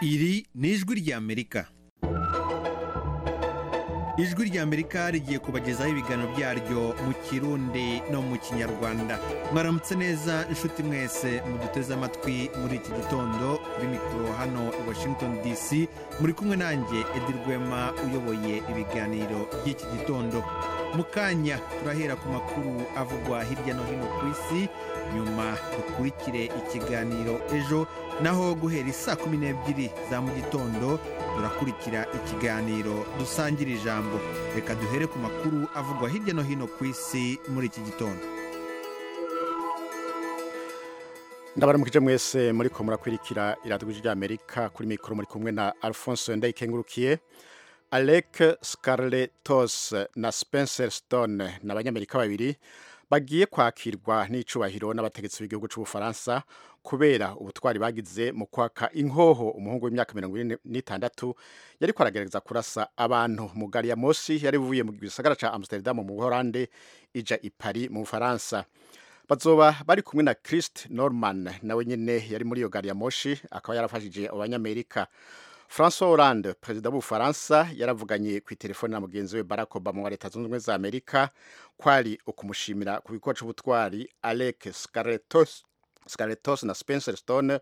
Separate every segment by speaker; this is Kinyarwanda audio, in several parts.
Speaker 1: iri ni ijwi ry'amerika ijwi ry'amerika rigiye kubagezaho ibiganiro byaryo mu kirundi no mu kinyarwanda mwaramutse neza inshuti mwese muduteze amatwi muri iki gitondo kuri mikoro hano i washington dc muri kumwe nanjye edi rwema uyoboye ibiganiro by'iki gitondo mu kanya turahera ku makuru avugwa hirya no hino ku isi nyuma dukurikire ikiganiro ejo naho guhera isaa kumi n'ebyiri za mu gitondo turakurikira ikiganiro dusangira ijambo reka duhere ku makuru avugwa hirya no hino ku isi muri iki gitondo
Speaker 2: ndabaramukije mwese muri ko murakwirikira iradiyo ry'amerika kuri mikoro muri kumwe na alphonse ndayikengurukiye Alec Scarletos na Spencer Stone ni abanyamerika babiri bagiye kwakirwa n'icubahiro n'abategetsi b'igihugu cy'ubufaransa kubera ubutwari bagize mu kwaka inkoho umuhungu w'imyaka mirongo ine n'itandatu yari kwaragerageza kurasa abantu mu gari ya mosi yari ivuye mu gisagara cya amsterdam mu buhorande ija i paris mu bufaransa bazoba bari kumwe na christ norman nawe nyine yari muri iyo gari ya moshi akaba yarafashije abanyamerika François Hollande perezida w'ubufaransa yaravuganye ku telefone na mugenzi we Barack Obama wa leta zunze ubumwe za Amerika kwari ukumushimira ku bikorwa cy'ubutwari Alec Scarletos Scarletos na Spencer Stone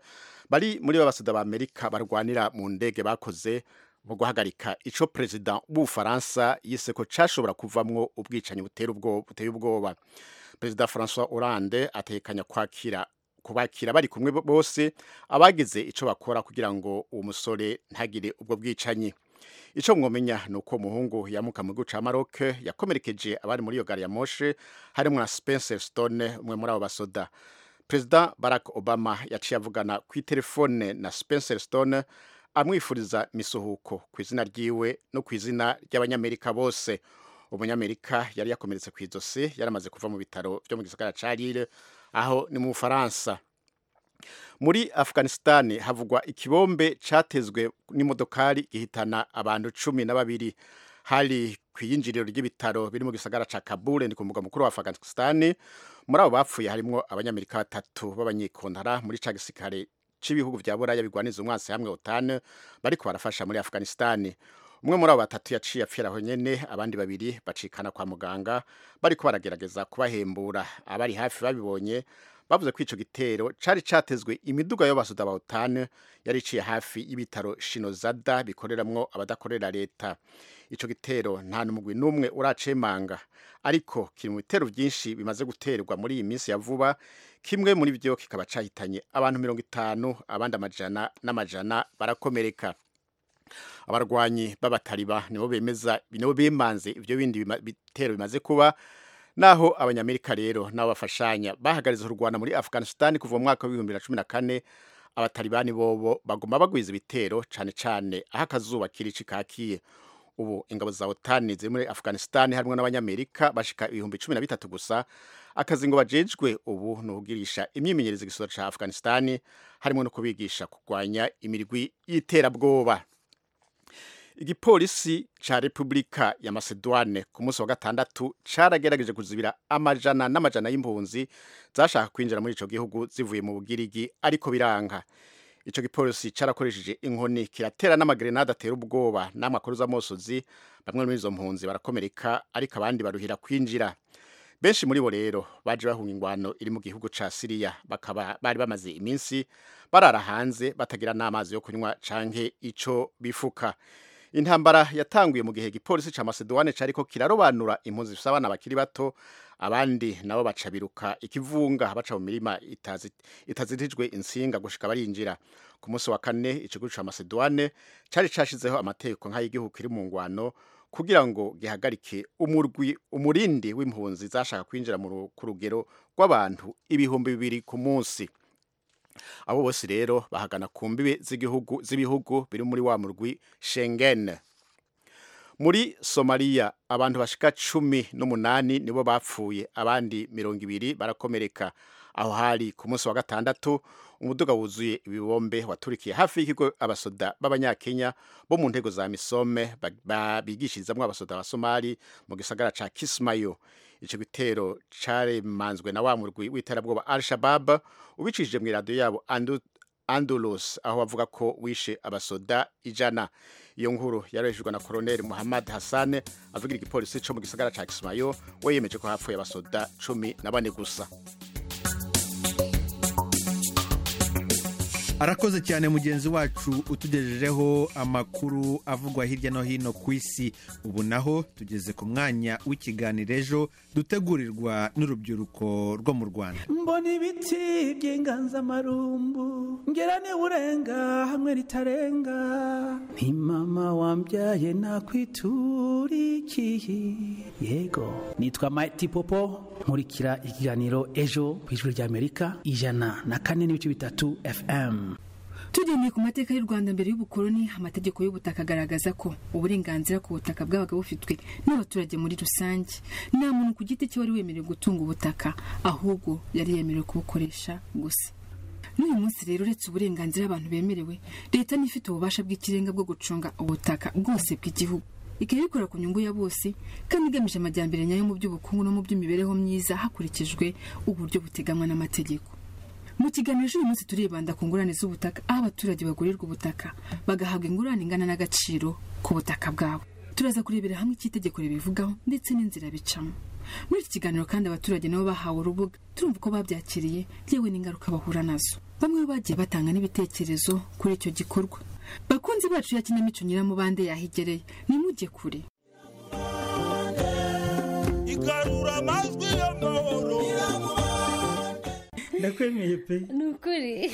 Speaker 2: bari muri babasida ba Amerika barwanira mu ndege bakoze mu guhagarika ico perezida w'ubufaransa yise ko cashobora kuvamwo ubwicanyi butera ubwoba buteye ubwoba perezida François Hollande atekanya kwakira kubakira bari kumwe bose abagize icyo bakora kugira ngo uwo musore ntagire ubwo bwicanyi icyo mwamenya ni uko umuhungu yamuka mu gihugu cya maroc yakomerekeje abari muri iyo gari ya moshe harimo na spencer stone umwe muri abo basoda perezida barack obama yaciye avugana ku itelefone na spencer stone amwifuriza misuhuko ku izina ryiwe no ku izina ry'abanyamerika bose umunyamerika yari yakomeretse ku ijosi yari amaze kuva mu bitaro byo mu gisagara cya rire aho ni mu bufaransa muri afganisitani havugwa ikibombe cyatezwe n'imodokari gihitana abantu cumi na babiri hari ku iyinjiriro ry'ibitaro biri mu gisagara cya kabure ni ku mugwa mukuru wa afganisitani muri abo bapfuye harimo abanyamerika batatu b'abanyekontara muri cya gisirikare cy'ibihugu bya buraya bigwaniza umwansi hamwe utanu bari barafasha muri afganisitani umwe muri abo batatu yaciye apfira honyine abandi babiri bacikana kwa muganga bari ko baragerageza kubahembura abari hafi babibonye bavuze ko icyo gitero cyari cyatezwe imiduga y'abasuda bawutane yari iciye hafi y'ibitaro shinozada bikoreramwo abadakorera leta icyo gitero nta n'umugwi n'umwe uracemanga ariko kiri mu bitero byinshi bimaze guterwa muri iyi minsi ya vuba kimwe muri byo kikaba cyahitanye abantu mirongo itanu abandi amajana n'amajana barakomereka abarwanyi b'abatariba nibo bemeza nibo bemanze ibyo bindi bitero bimaze kuba naho abanyamerika rero nabo bafashanya bahagariza u rwanda muri afghanistan kuva mu mwaka w'ibihumbi bibiri na cumi na kane abatalibani bobo baguma bagwiza ibitero cyane cyane aho akazuba kirici kakiye ubu ingabo za otani ziri muri afghanistan harimo n'abanyamerika bashika ibihumbi cumi na bitatu gusa akazi ngo bajejwe ubu ni ukugirisha imyimenyerezo igisoro cya afghanistan harimo no kubigisha kurwanya imirwi y'iterabwoba igipolisi cya repubulika ya masedwane ku munsi wa gatandatu cyaragerageje kuzibira amajana n'amajana y'impunzi zashaka kwinjira muri icyo gihugu zivuye mu bugirigi ariko biranga icyo gipolisi cyarakoresheje inkoni kiratera n'amagrenade atera ubwoba n'amwe akoruza amosozi bamwe muri izo mpunzi barakomereka ariko abandi baruhira kwinjira benshi muri bo rero baje bahunga ingwano iri mu gihugu cya siriya bakaba bari bamaze iminsi barara hanze batagira n'amazi yo kunywa canke icyo bifuka intambara yatanguye mu gihe igipolisi cya masedwane cyari ko kirarobanura impunzi zifite abana bakiri bato abandi nabo baca biruka ikivunga baca mu mirima itazitijwe insinga gushika barinjira ku munsi wa kane ikigo cya masedwane cyari cyashyizeho amategeko nk'ay'igihugu kiri mu ngwano kugira ngo gihagarike umurwi umurindi w'impunzi zashaka kwinjira ku rugero rw'abantu ibihumbi bibiri ku munsi abo bose rero bahagana ku mbibe z'igihugu z'ibihugu biri muri wa murwi Schengen muri Somalia abantu bashika cumi n'umunani nibo bapfuye abandi mirongo ibiri barakomereka aho hari ku munsi wa gatandatu umuduga wuzuye ibibombe waturikiye hafi y'ikigo abasoda b'abanyakenya bo mu ntego za misome bigishirizamwo abasoda ba somali mu gisagara ca kismayo icyo gitero cyaremanzwe na wa murwi w'iterabwoba al shabab ubicishije mu iradiyo yabo Andalus aho bavuga ko wishe abasoda ijana iyo nkuru yarejejwe na Colonel Muhammad Hassan avugira igipolisi cyo mu gisagara ca Kismayo we yemeje ko hapfuye abasoda cumi na bane gusa
Speaker 3: arakoze cyane mugenzi wacu utugejejeho amakuru avugwa hirya no hino ku isi ubu naho tugeze ku mwanya w'ikiganiro ejo dutegurirwa n'urubyiruko rwo mu rwanda
Speaker 4: mbona ibiti by'inganzamarumbu ngera urenga hamwe ritarenga ni mama wambyaye nakwiturikiye yego nitwa mati popo nkurikira ikiganiro ejo ku ijwi ry'amerika ijana na kane n'ibice bitatu fm
Speaker 5: tugendeye ku mateka y'u rwanda mbere y'ubukoloni amategeko y'ubutaka agaragaza ko uburenganzira ku butaka bwabaga bufitwe n'abaturage muri rusange nta muntu ku giti cye wari wemerewe gutunga ubutaka ahubwo yari yemerewe kubukoresha gusa n'uyu munsi rero uretse uburenganzira abantu bemerewe leta niba ifite ububasha bw'ikirenga bwo gucunga ubutaka bwose bw'igihugu ikabikora ku nyungu ya bose kandi igamije amajyambere nyayo mu by'ubukungu no mu by'imibereho myiza hakurikijwe uburyo buteganywa n'amategeko mu kiganiro cy'uyu munsi turibanda ku ngurane z'ubutaka aho abaturage bagurirwa ubutaka bagahabwa ingurane ingana n'agaciro ku butaka bwabo turaza kurebera hamwe icyo itegeko ribivugaho ndetse n'inzira bicamo muri iki kiganiro kandi abaturage nabo bahawe urubuga turumva uko babyakiriye yewe n'ingaruka bahura nazo bamwe bagiye batanga n'ibitekerezo kuri icyo gikorwa bakunzi bacu ya kinamico nyiramubande yahigereye nimujye kure
Speaker 6: igarura amajwi y'amahoro
Speaker 4: ndakwemeye pe
Speaker 7: ni ukuri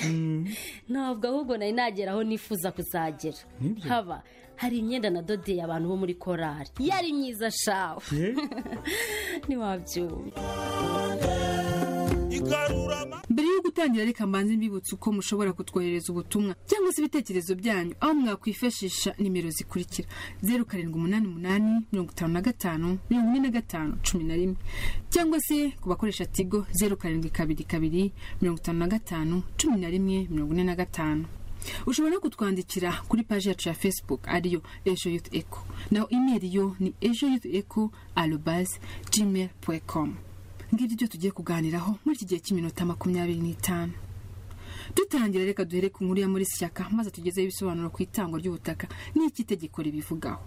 Speaker 7: ntabwo ahubwo nari nagera aho nifuza kuzagera
Speaker 4: Nibyo.
Speaker 7: haba hari imyenda nadodeye abantu bo muri korari yari myiza shawe
Speaker 4: Eh?
Speaker 7: ntiwabyumva
Speaker 6: igarura amajwi
Speaker 5: mbere yo gutangira reka mbanze mbibutse uko mushobora kutwohereza ubutumwa cyangwa se ibitekerezo byanyu aho mwakwifashisha nimero zikurikira zeru karindwi umunani umunani mirongo itanu na gatanu mirongo ine na gatanu cumi na rimwe cyangwa se ku bakoresha tigo zeru karindwi kabiri kabiri mirongo itanu na gatanu cumi na rimwe mirongo ine na gatanu ushobora no kutwandikira kuri paji yacu ya facebook ariyo ejo yuth eco naho imeri yo ni ejo yuth eco arobase gmail ngibyo ibyo tugiye kuganiraho muri iki gihe cy'iminota makumyabiri n'itanu dutangira reka duhere ku nkuru ya muri shyaka maze tugezeho ibisobanuro ku itangwa ry'ubutaka n'iki itegeko ribivugaho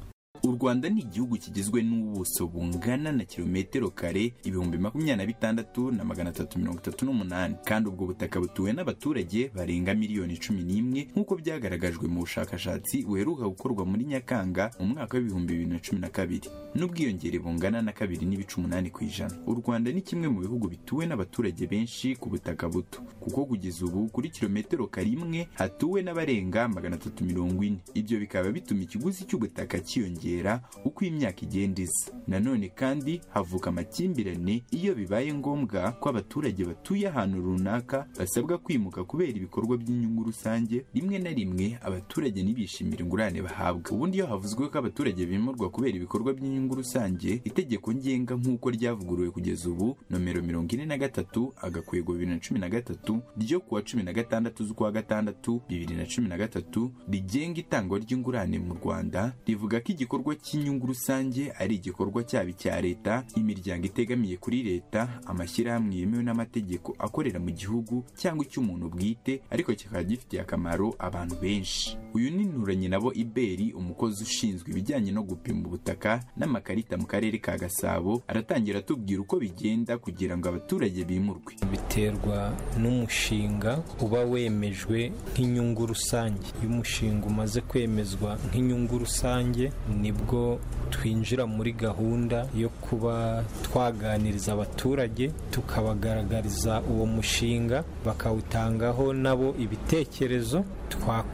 Speaker 8: u rwanda ni igihugu kigizwe n'ubuso bungana na kilometero kare ibihumbi makumyabiri na bitandatu na magana atatu mirongo itatu n'umunani kandi ubwo butaka butuwe n'abaturage barenga miliyoni cumi n'imwe nk'uko byagaragajwe mu bushakashatsi buheruka gukorwa muri nyakanga mu mwaka w'ibihumbi bibiri na cumi na kabiri n'ubwiyongere bungana na kabiri n'ibice umunani ku ijana u rwanda ni kimwe mu bihugu bituwe n'abaturage benshi ku butaka buto kuko kugeza ubu kuri kilometero kare imwe hatuwe n'abarenga magana atatu mirongo ine ibyo bikaba bituma ikiguzi cy'ubutaka cyiyongera uko imyaka igenda iza nanone kandi havuka amakimbirane iyo bibaye ngombwa ko abaturage batuye ahantu runaka basabwa kwimuka kubera ibikorwa by'inyungu rusange rimwe na rimwe abaturage ntibishimire ingurane bahabwa ubundi iyo havuzwe ko abaturage bimurwa kubera ibikorwa by'inyungu rusange itegeko ngenga nk'uko ryavuguruwe kugeza ubu nomero mirongo ine na gatatu agakwego bibiri na cumi na gatatu ryo kuwa cumi na gatandatu z'ukwa gatandatu bibiri na cumi na gatatu rigenga itangwa ry'ingurane mu rwanda rivuga ko igikorwa cy'inyungu rusange ari igikorwa cyaba icya leta imiryango itegamiye kuri leta amashyirahamwe yemewe n'amategeko akorera mu gihugu cyangwa icy'umuntu bwite ariko kikaba gifitiye akamaro abantu benshi uyu ni nturanye nabo iberi umukozi ushinzwe ibijyanye no gupima ubutaka n'amakarita mu karere ka gasabo aratangira atubwira uko bigenda kugira ngo abaturage bimurwe
Speaker 9: biterwa n'umushinga uba wemejwe nk'inyungu rusange iyo umushinga umaze kwemezwa nk'inyungu rusange nibwo twinjira muri gahunda yo kuba twaganiriza abaturage tukabagaragariza uwo mushinga bakawutangaho nabo ibitekerezo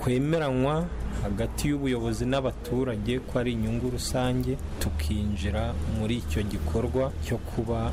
Speaker 9: twakwemeranywa hagati y'ubuyobozi n'abaturage ko ari inyungu rusange tukinjira muri icyo gikorwa cyo kuba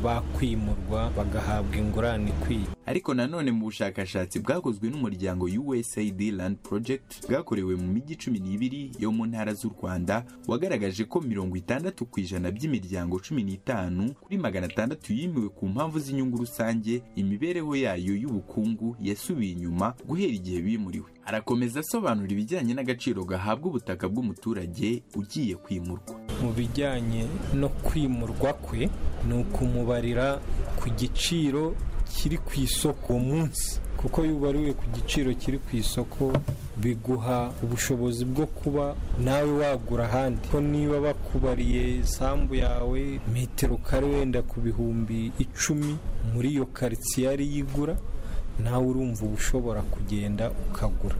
Speaker 9: bakwimurwa bagahabwa ingurane ikwiye
Speaker 8: ariko nanone mu bushakashatsi bwakozwe n'umuryango USAID Land Project bwakorewe mu mijyi cumi n'ibiri yo mu ntara z'u Rwanda wagaragaje ko mirongo itandatu ku ijana by'imiryango cumi n'itanu kuri magana atandatu yimiwe ku mpamvu z'inyungu rusange imibereho yayo y'ubukungu yasubiye inyuma guhera igihe bimuriwe arakomeza asobanura ibijyanye n'agaciro gahabwa ubutaka bw'umuturage ugiye kwimurwa
Speaker 9: mu bijyanye no kwimurwa kwe ni ukumubarira ku giciro kiri ku isoko uwo munsi kuko iyo ubariwe ku giciro kiri ku isoko biguha ubushobozi bwo kuba nawe wagura ahandi ko niba bakubariye isambu yawe metero kare wenda ku bihumbi icumi muri iyo karitsiye ariyo igura nawe urumva uba ushobora kugenda ukagura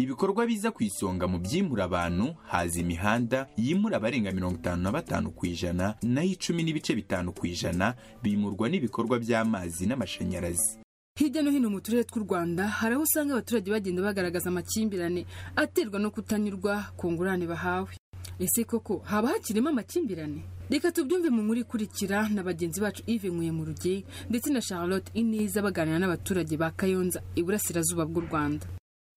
Speaker 8: ibikorwa biza ku isonga mu byimura abantu haza imihanda yimura abarenga mirongo itanu na batanu ku ijana nayo icumi n'ibice bitanu ku ijana bimurwa n'ibikorwa by'amazi n'amashanyarazi
Speaker 5: hirya no hino mu turere tw'u rwanda hari aho usanga abaturage bagenda bagaragaza amakimbirane aterwa no kutanyurwa ku ngurane bahawe ese koko haba hakirimo amakimbirane reka tubyumve mu nkuru ikurikira na bagenzi bacu ive nkuye mu rugiye ndetse na charlotte ineza baganira n'abaturage ba kayonza iburasirazuba bw'u rwanda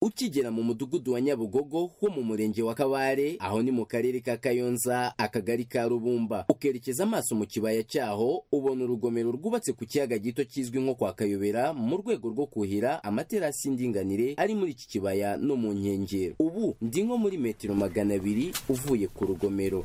Speaker 10: ukigera mu mudugudu wa nyabugogo ho mu murenge wa kabare aho ni mu karere ka kayonza akagari ka rubumba ukerekeza amaso mu kibaya cyaho ubona urugomero rwubatse ku kiyaga gito kizwi nko kwa kayobera mu rwego rwo kuhira amaterasi y'indinganire ari muri iki kibaya no mu nkengero ubu ndi nko muri metero magana abiri uvuye ku rugomero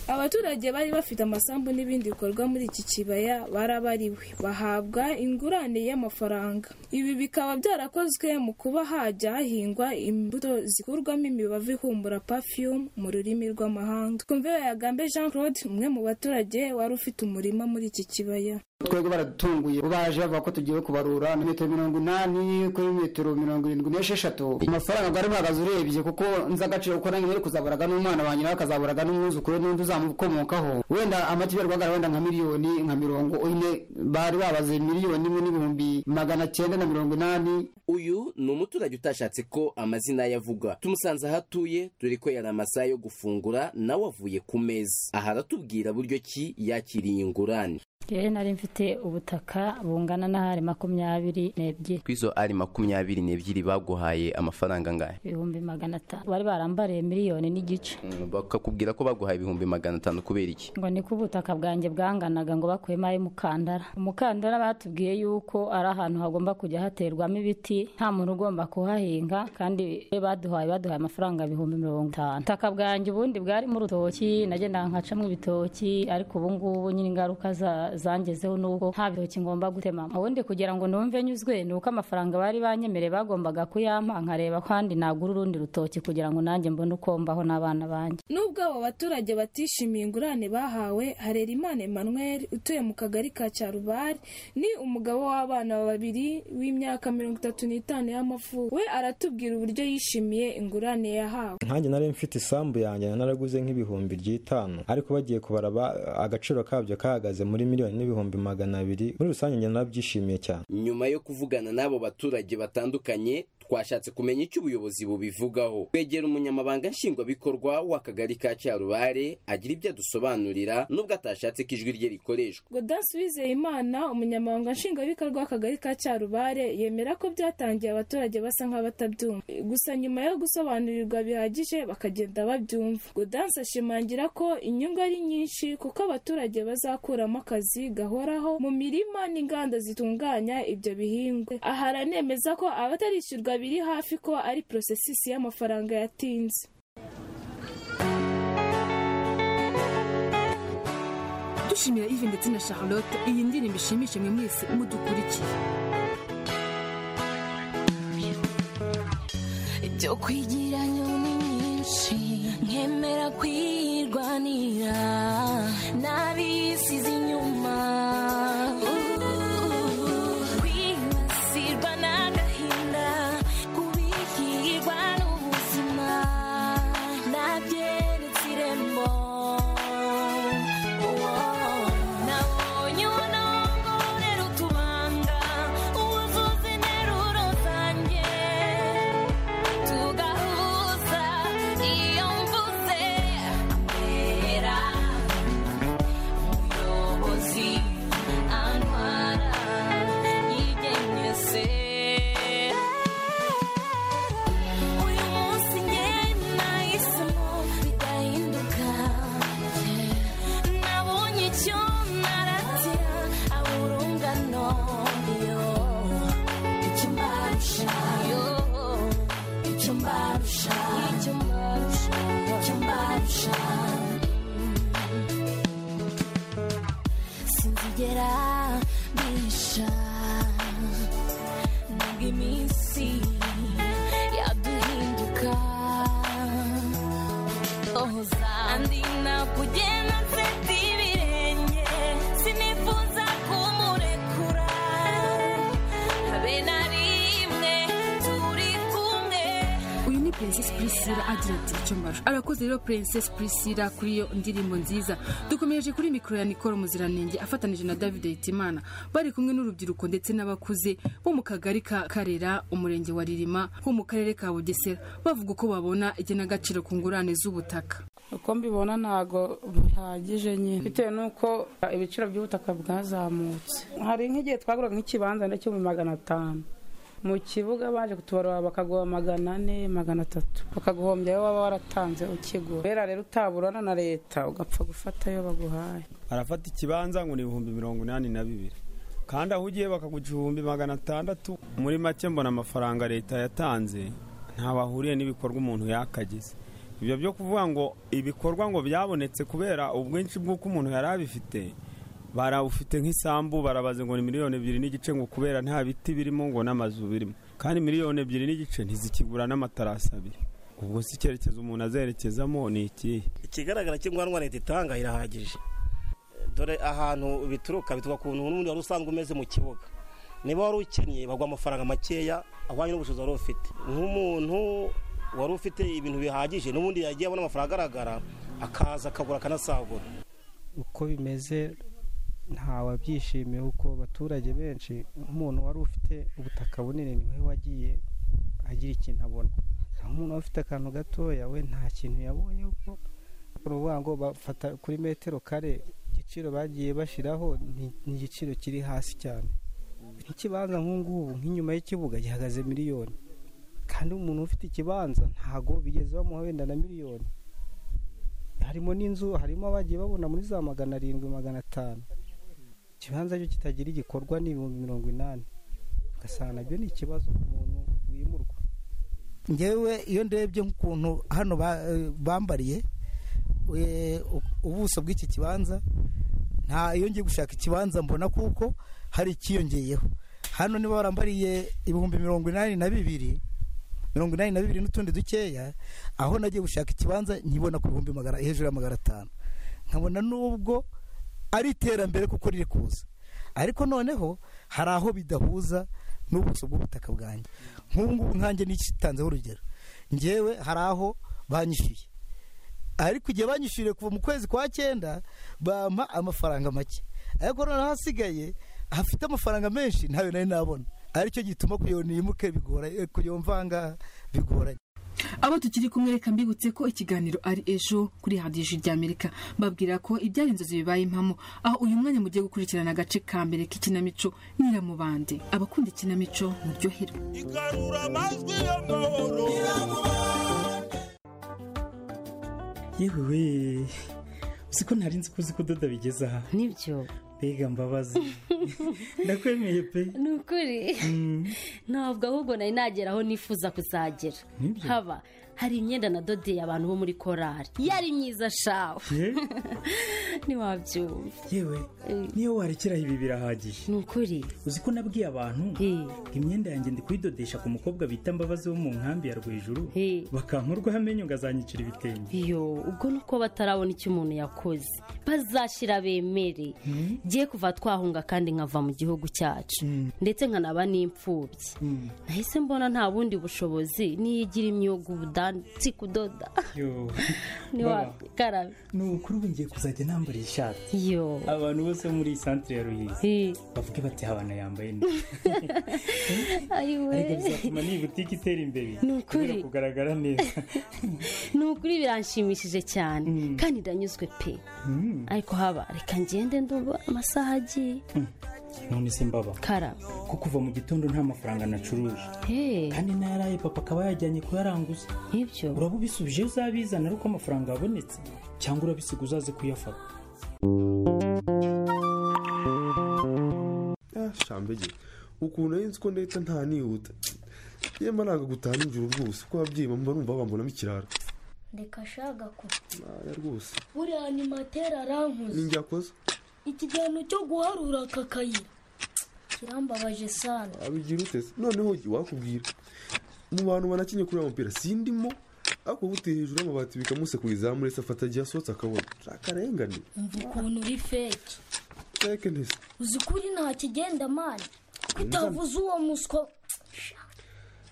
Speaker 11: abaturage bari bafite amasambu n'ibindi bikorwa muri iki kibaya barabariwe bahabwa ingurane y'amafaranga ibi bikaba byarakozwe mu kuba hajya hahingwa imbuto zikurwamo imibavu ihumura perfume mu rurimi rw'amahanga twumviwe yagambe jean claude umwe mu baturage wari ufite umurima muri iki kibaya
Speaker 12: twebwe baradutunguye baje bavuga ko tugiye kubarura na metero mirongo inani kuri metero mirongo irindwi n'esheshatu amafaranga bwari buhagaze urebye kuko nzi agaciro kuko nange nari kuzaburaga n'umwana wanjye nawe akazaburaga n'umwuzukuru n'undi uzamukomokaho wenda amata iberwaga wenda nka miliyoni nka mirongo ine bari babaze miliyoni imwe n'ibihumbi magana cyenda na mirongo inani
Speaker 10: uyu ni umuturage utashatse ko amazina ye avugwa tumusanze aho atuye dore ko yari amasaha yo gufungura nawe avuye ku meza aha aratubwira buryo ki yakiriye ingurane
Speaker 13: rero nari mfite ubutaka bungana n'ahari makumyabiri n'ebyiri
Speaker 14: ku izo ari makumyabiri n'ebyiri baguhaye amafaranga angahe
Speaker 13: ibihumbi magana atanu bari barambariye miliyoni n'igice
Speaker 14: Mm, bakakubwira ko baguhaye ibihumbi magana atanu kubera iki
Speaker 13: ngo ni ko ubutaka bwanjye bwanganaga ngo bakuyemo ay'umukandara umukandara batubwiye yuko ari ahantu hagomba kujya haterwamo ibiti nta muntu ugomba kuhahinga kandi iyo baduhaye baduhaye amafaranga ibihumbi mirongo itanu ubutaka bwanjye ubundi bwarimo urutoki nagendaga nkacamo ibitoki ariko ubu ngubu nyine ingaruka za zangezeho nuko nta bitoki ngomba gutema ubundi kugira ngo numve nyuzwe ni uko amafaranga bari banyemereye bagombaga kuyampa nkareba kandi nagura urundi rutoki kugira ngo nanjye mbone uko mbaho n'abana banjye
Speaker 11: nubwo abo baturage batishimiye ingurane bahawe harerimana emmanuel utuye mu kagari ka cyarubari ni umugabo w'abana babiri w'imyaka mirongo itatu n'itanu y'amavuko we aratubwira uburyo yishimiye ingurane yahawe
Speaker 15: nkanjye nari mfite isambu yanjye naraguze nk'ibihumbi by'itanu ariko bagiye kubaraba agaciro kabyo kahagaze muri miliyoni n'ibihumbi magana abiri muri rusange njye narabyishimiye cyane
Speaker 10: nyuma yo kuvugana n'abo baturage batandukanye twashatse kumenya icyo ubuyobozi bubivugaho twegera umunyamabanga nshingwabikorwa w'akagari ka cyarubare agira ibyo adusobanurira nubwo atashatse ko ijwi rye rikoreshwa
Speaker 11: godansi wizeyimana umunyamabanga nshingwabikorwa w'akagari ka cyarubare yemera ko byatangiye abaturage basa nk'abatabyumva gusa nyuma yo gusobanurirwa bihagije bakagenda babyumva godansi ashimangira ko inyungu ari nyinshi kuko abaturage bazakuramo akazi gahoraho mu mirima n'inganda zitunganya ibyo bihingwa aha aranemeza ko abatarishyurwa biri hafi ko ari porosesisi y'amafaranga yatinze
Speaker 5: dushimira ive ndetse na charlotte iyi ndirimbo ishimishe mwe mwese mudukurikiye
Speaker 16: byo kwigira nyoni nyinshi nkemera kwirwanira n'abisize inyuma kwibasirwa n'agahinda kubikirwa n'ubuzima nabyeretse irembo nabonye ubunongo nerutubanga ubuzuzi nteruro zanjye tugahuza iyo mvuze amera umuyobozi antwara yigenyese uyu munsi ngena isomo bidahinduka nabonye icyo naratira aburungano yo icyo mbarusha yo icyo mbarusha icyo mbarusha icyo mbarusha sinzigera mbisha iminsi yaduhinduka oza andi nakugenda mfite ibirenge sinifuza kumurekura habe na rimwe turi kumwe
Speaker 5: uyu ni princess priscilla agira ati icyo mbaro arakoze rero princess priscilla kuri iyo ndirimbo nziza dukomereje kuri mikoro ya nikoro muziranenge afatanije na david hitimana bari kumwe n'urubyiruko ndetse n'abakuze bo mu kagari ka karera umurenge wa ririma ho mu karere ka bugesera bavuga uko babona igenagaciro ku ngurane z'ubutaka
Speaker 17: uko mbibona ntago bihagije nyine bitewe n'uko ibiciro by'ubutaka bwazamutse hari nk'igihe twaguraga nk'ikibanza ndetse mu magana atanu mu kibuga baje kutubarura bakaguha magana ane magana atatu bakaguhombya wowe waba waratanze ukigura rero rero utaburana na leta ugapfa gufata ayo baguhaye
Speaker 18: arafata ikibanza ngo ni ibihumbi mirongo inani na bibiri kandi aho ugiye bakaguca ibihumbi magana atandatu muri make mbona amafaranga leta yatanze ntaho ahuriye n'ibikorwa umuntu yakagize ibyo byo kuvuga ngo ibikorwa ngo byabonetse kubera ubwinshi bw'uko umuntu yari abifite barawufite nk'isambu barabaze ngo ni miliyoni ebyiri n'igice ngo kubera nta biti birimo ngo n'amazu birimo kandi miliyoni ebyiri n'igice ntizikigura n'amatarasi abiri ubwo si icyerekezo umuntu azerekezamo ni ikihe
Speaker 19: ikigaragara cy'ingwanwa leta itanga irahagije dore ahantu bituruka bituruka ku kuntu n'ubundi wari usanzwe umeze mu kibuga niba wari ukennye baguha amafaranga makeya ahwanye n'ubushobozi wari ufite nk'umuntu wari ufite ibintu bihagije n'ubundi yagiye abona amafaranga agaragara akaza akagura akanasagura
Speaker 20: uko bimeze ntawabyishimiye kuko abaturage benshi nk'umuntu wari ufite ubutaka bunini niwe wagiye agira ikintu abona naho umuntu wari ufite akantu gatoya we nta kintu yabonye kuko ni ukuvuga ngo bafata kuri metero kare igiciro bagiye bashyiraho ni- ni igiciro kiri hasi cyane nk'ikibanza nk'ubu nk'inyuma y'ikibuga gihagaze miliyoni kandi umuntu ufite ikibanza ntago bigeze bamuha wenda na miliyoni harimo n'inzu harimo abagiye babona muri za magana arindwi magana atanu ikibanza cyo kitagira igikorwa ni ibihumbi mirongo inani ugasanga nabyo ni ikibazo ku muntu wimurwa
Speaker 21: ngewe iyo ndebye nk'ukuntu hano ba- eh, bambariye eh, u- ubuso bw'iki kibanza nta iyo ngiye gushaka ikibanza mbona kuko hari ikiyongeyeho hano niba barambariye ibihumbi mirongo inani na bibiri mirongo inani na bibiri n'utundi dukeya aho nagiye gushaka ikibanza nkibona ku bihumbi magana hejuru ya magana atanu nkabona n'ubwo ari iterambere kuko riri kuza ariko noneho hari aho bidahuza n'ubuso bw'ubutaka bwanjye nk'ubu ngubu nkanjye n'ikitanzeho urugero ngewe hari aho banyishyuye ariko igihe banyishyuriye kuva mu kwezi kwa cyenda bampa amafaranga make ariko noneho ahasigaye hafite amafaranga menshi ntayo nari nabona aricyo gituma kuyobora yimuke bigora kuyobora mvanga bigoranye
Speaker 5: abo tukiri kumwe reka mbibutse ko ikiganiro ari ejo kuri radiyo ijwi rya amerika babwira ko ibyari inzozi bibaye impamo aho uyu mwanya mugiye gukurikirana agace ka mbere k'ikinamico nyiramubande abakunda ikinamico muryoherwe
Speaker 22: yewe we uzi ko nari nzi ko uzi kudoda bigeze aha
Speaker 7: nibyo
Speaker 22: mbega mbabazi ndakwemeye pe
Speaker 7: ni ukuri ntabwo ahubwo nari nagera aho nifuza kuzagera
Speaker 22: Nibyo.
Speaker 7: haba hari imyenda nadodeye abantu bo muri korari yari myiza shawe
Speaker 22: Ye?
Speaker 7: ntiwabyumva
Speaker 22: yewe niyo warekeraho ibi birahagiye
Speaker 7: ni ukuri
Speaker 22: uzi ko nabwiye abantu ngo imyenda yanjye ndi kuyidodesha ku mukobwa bita mbabazi wo mu nkambi ya rwejuru bakampa urwaho amenyo ngo azanyicira ibitenge
Speaker 7: iyo ubwo ni uko batarabona icyo umuntu yakoze bazashyira bemere giye kuva twahunga kandi nkava mu gihugu cyacu ndetse nkanaba n'imfubyi nahise mbona nta bundi bushobozi niyigira imyuga ubudansi kudoda
Speaker 22: yo Baba,
Speaker 7: ntiwakarabe
Speaker 22: ni ukuri ubu ngiye kuzajya nambara iyi shati
Speaker 7: yo
Speaker 22: abantu bose bo muri iyi santire ya ruhizi bavuge bati habana yambaye neza
Speaker 7: ayiwe
Speaker 22: ariko bizatuma n'iyi butike itera imbere
Speaker 7: Ni ukuri.
Speaker 22: kubera kugaragara neza
Speaker 7: ni ukuri biranshimishije cyane kandi ndanyuzwe pe
Speaker 22: Mm.
Speaker 7: ariko haba reka ngende ndumva amasaha agiye
Speaker 22: none se mbaba
Speaker 7: karabe
Speaker 22: ko kuva mu gitondo nta mafaranga nacuruje kandi nayaraye papa akaba yajyanye kuyaranguza
Speaker 7: ibyo
Speaker 22: uraba ubisubije uzabizana ari uko amafaranga yabonetse cyangwa urabisiga uzaze kuyafata
Speaker 23: shambege ukuntu nari nzi ko ndahita nta nihuta yemba ntabwo gutaha nijoro rwose kuko ababyeyi bamba numva bambonamo ikirara
Speaker 24: reka shaga ko
Speaker 23: aya rwose
Speaker 24: buriya animateri arankuze
Speaker 23: ninjye akoze
Speaker 24: ikigano cyo guharura aka kayira kirambabaje sana
Speaker 23: abigira ute se noneho wakubwira mu bantu banakinye kureba umupira sindimo ariko buteye hejuru y'amabati bikamusekuriza muri se afata igihe asohotse akabona akarengane
Speaker 24: umva ukuntu uri feki
Speaker 23: teke ntese
Speaker 24: uzi ko uri nta kigenda mani utavuze uwo muswa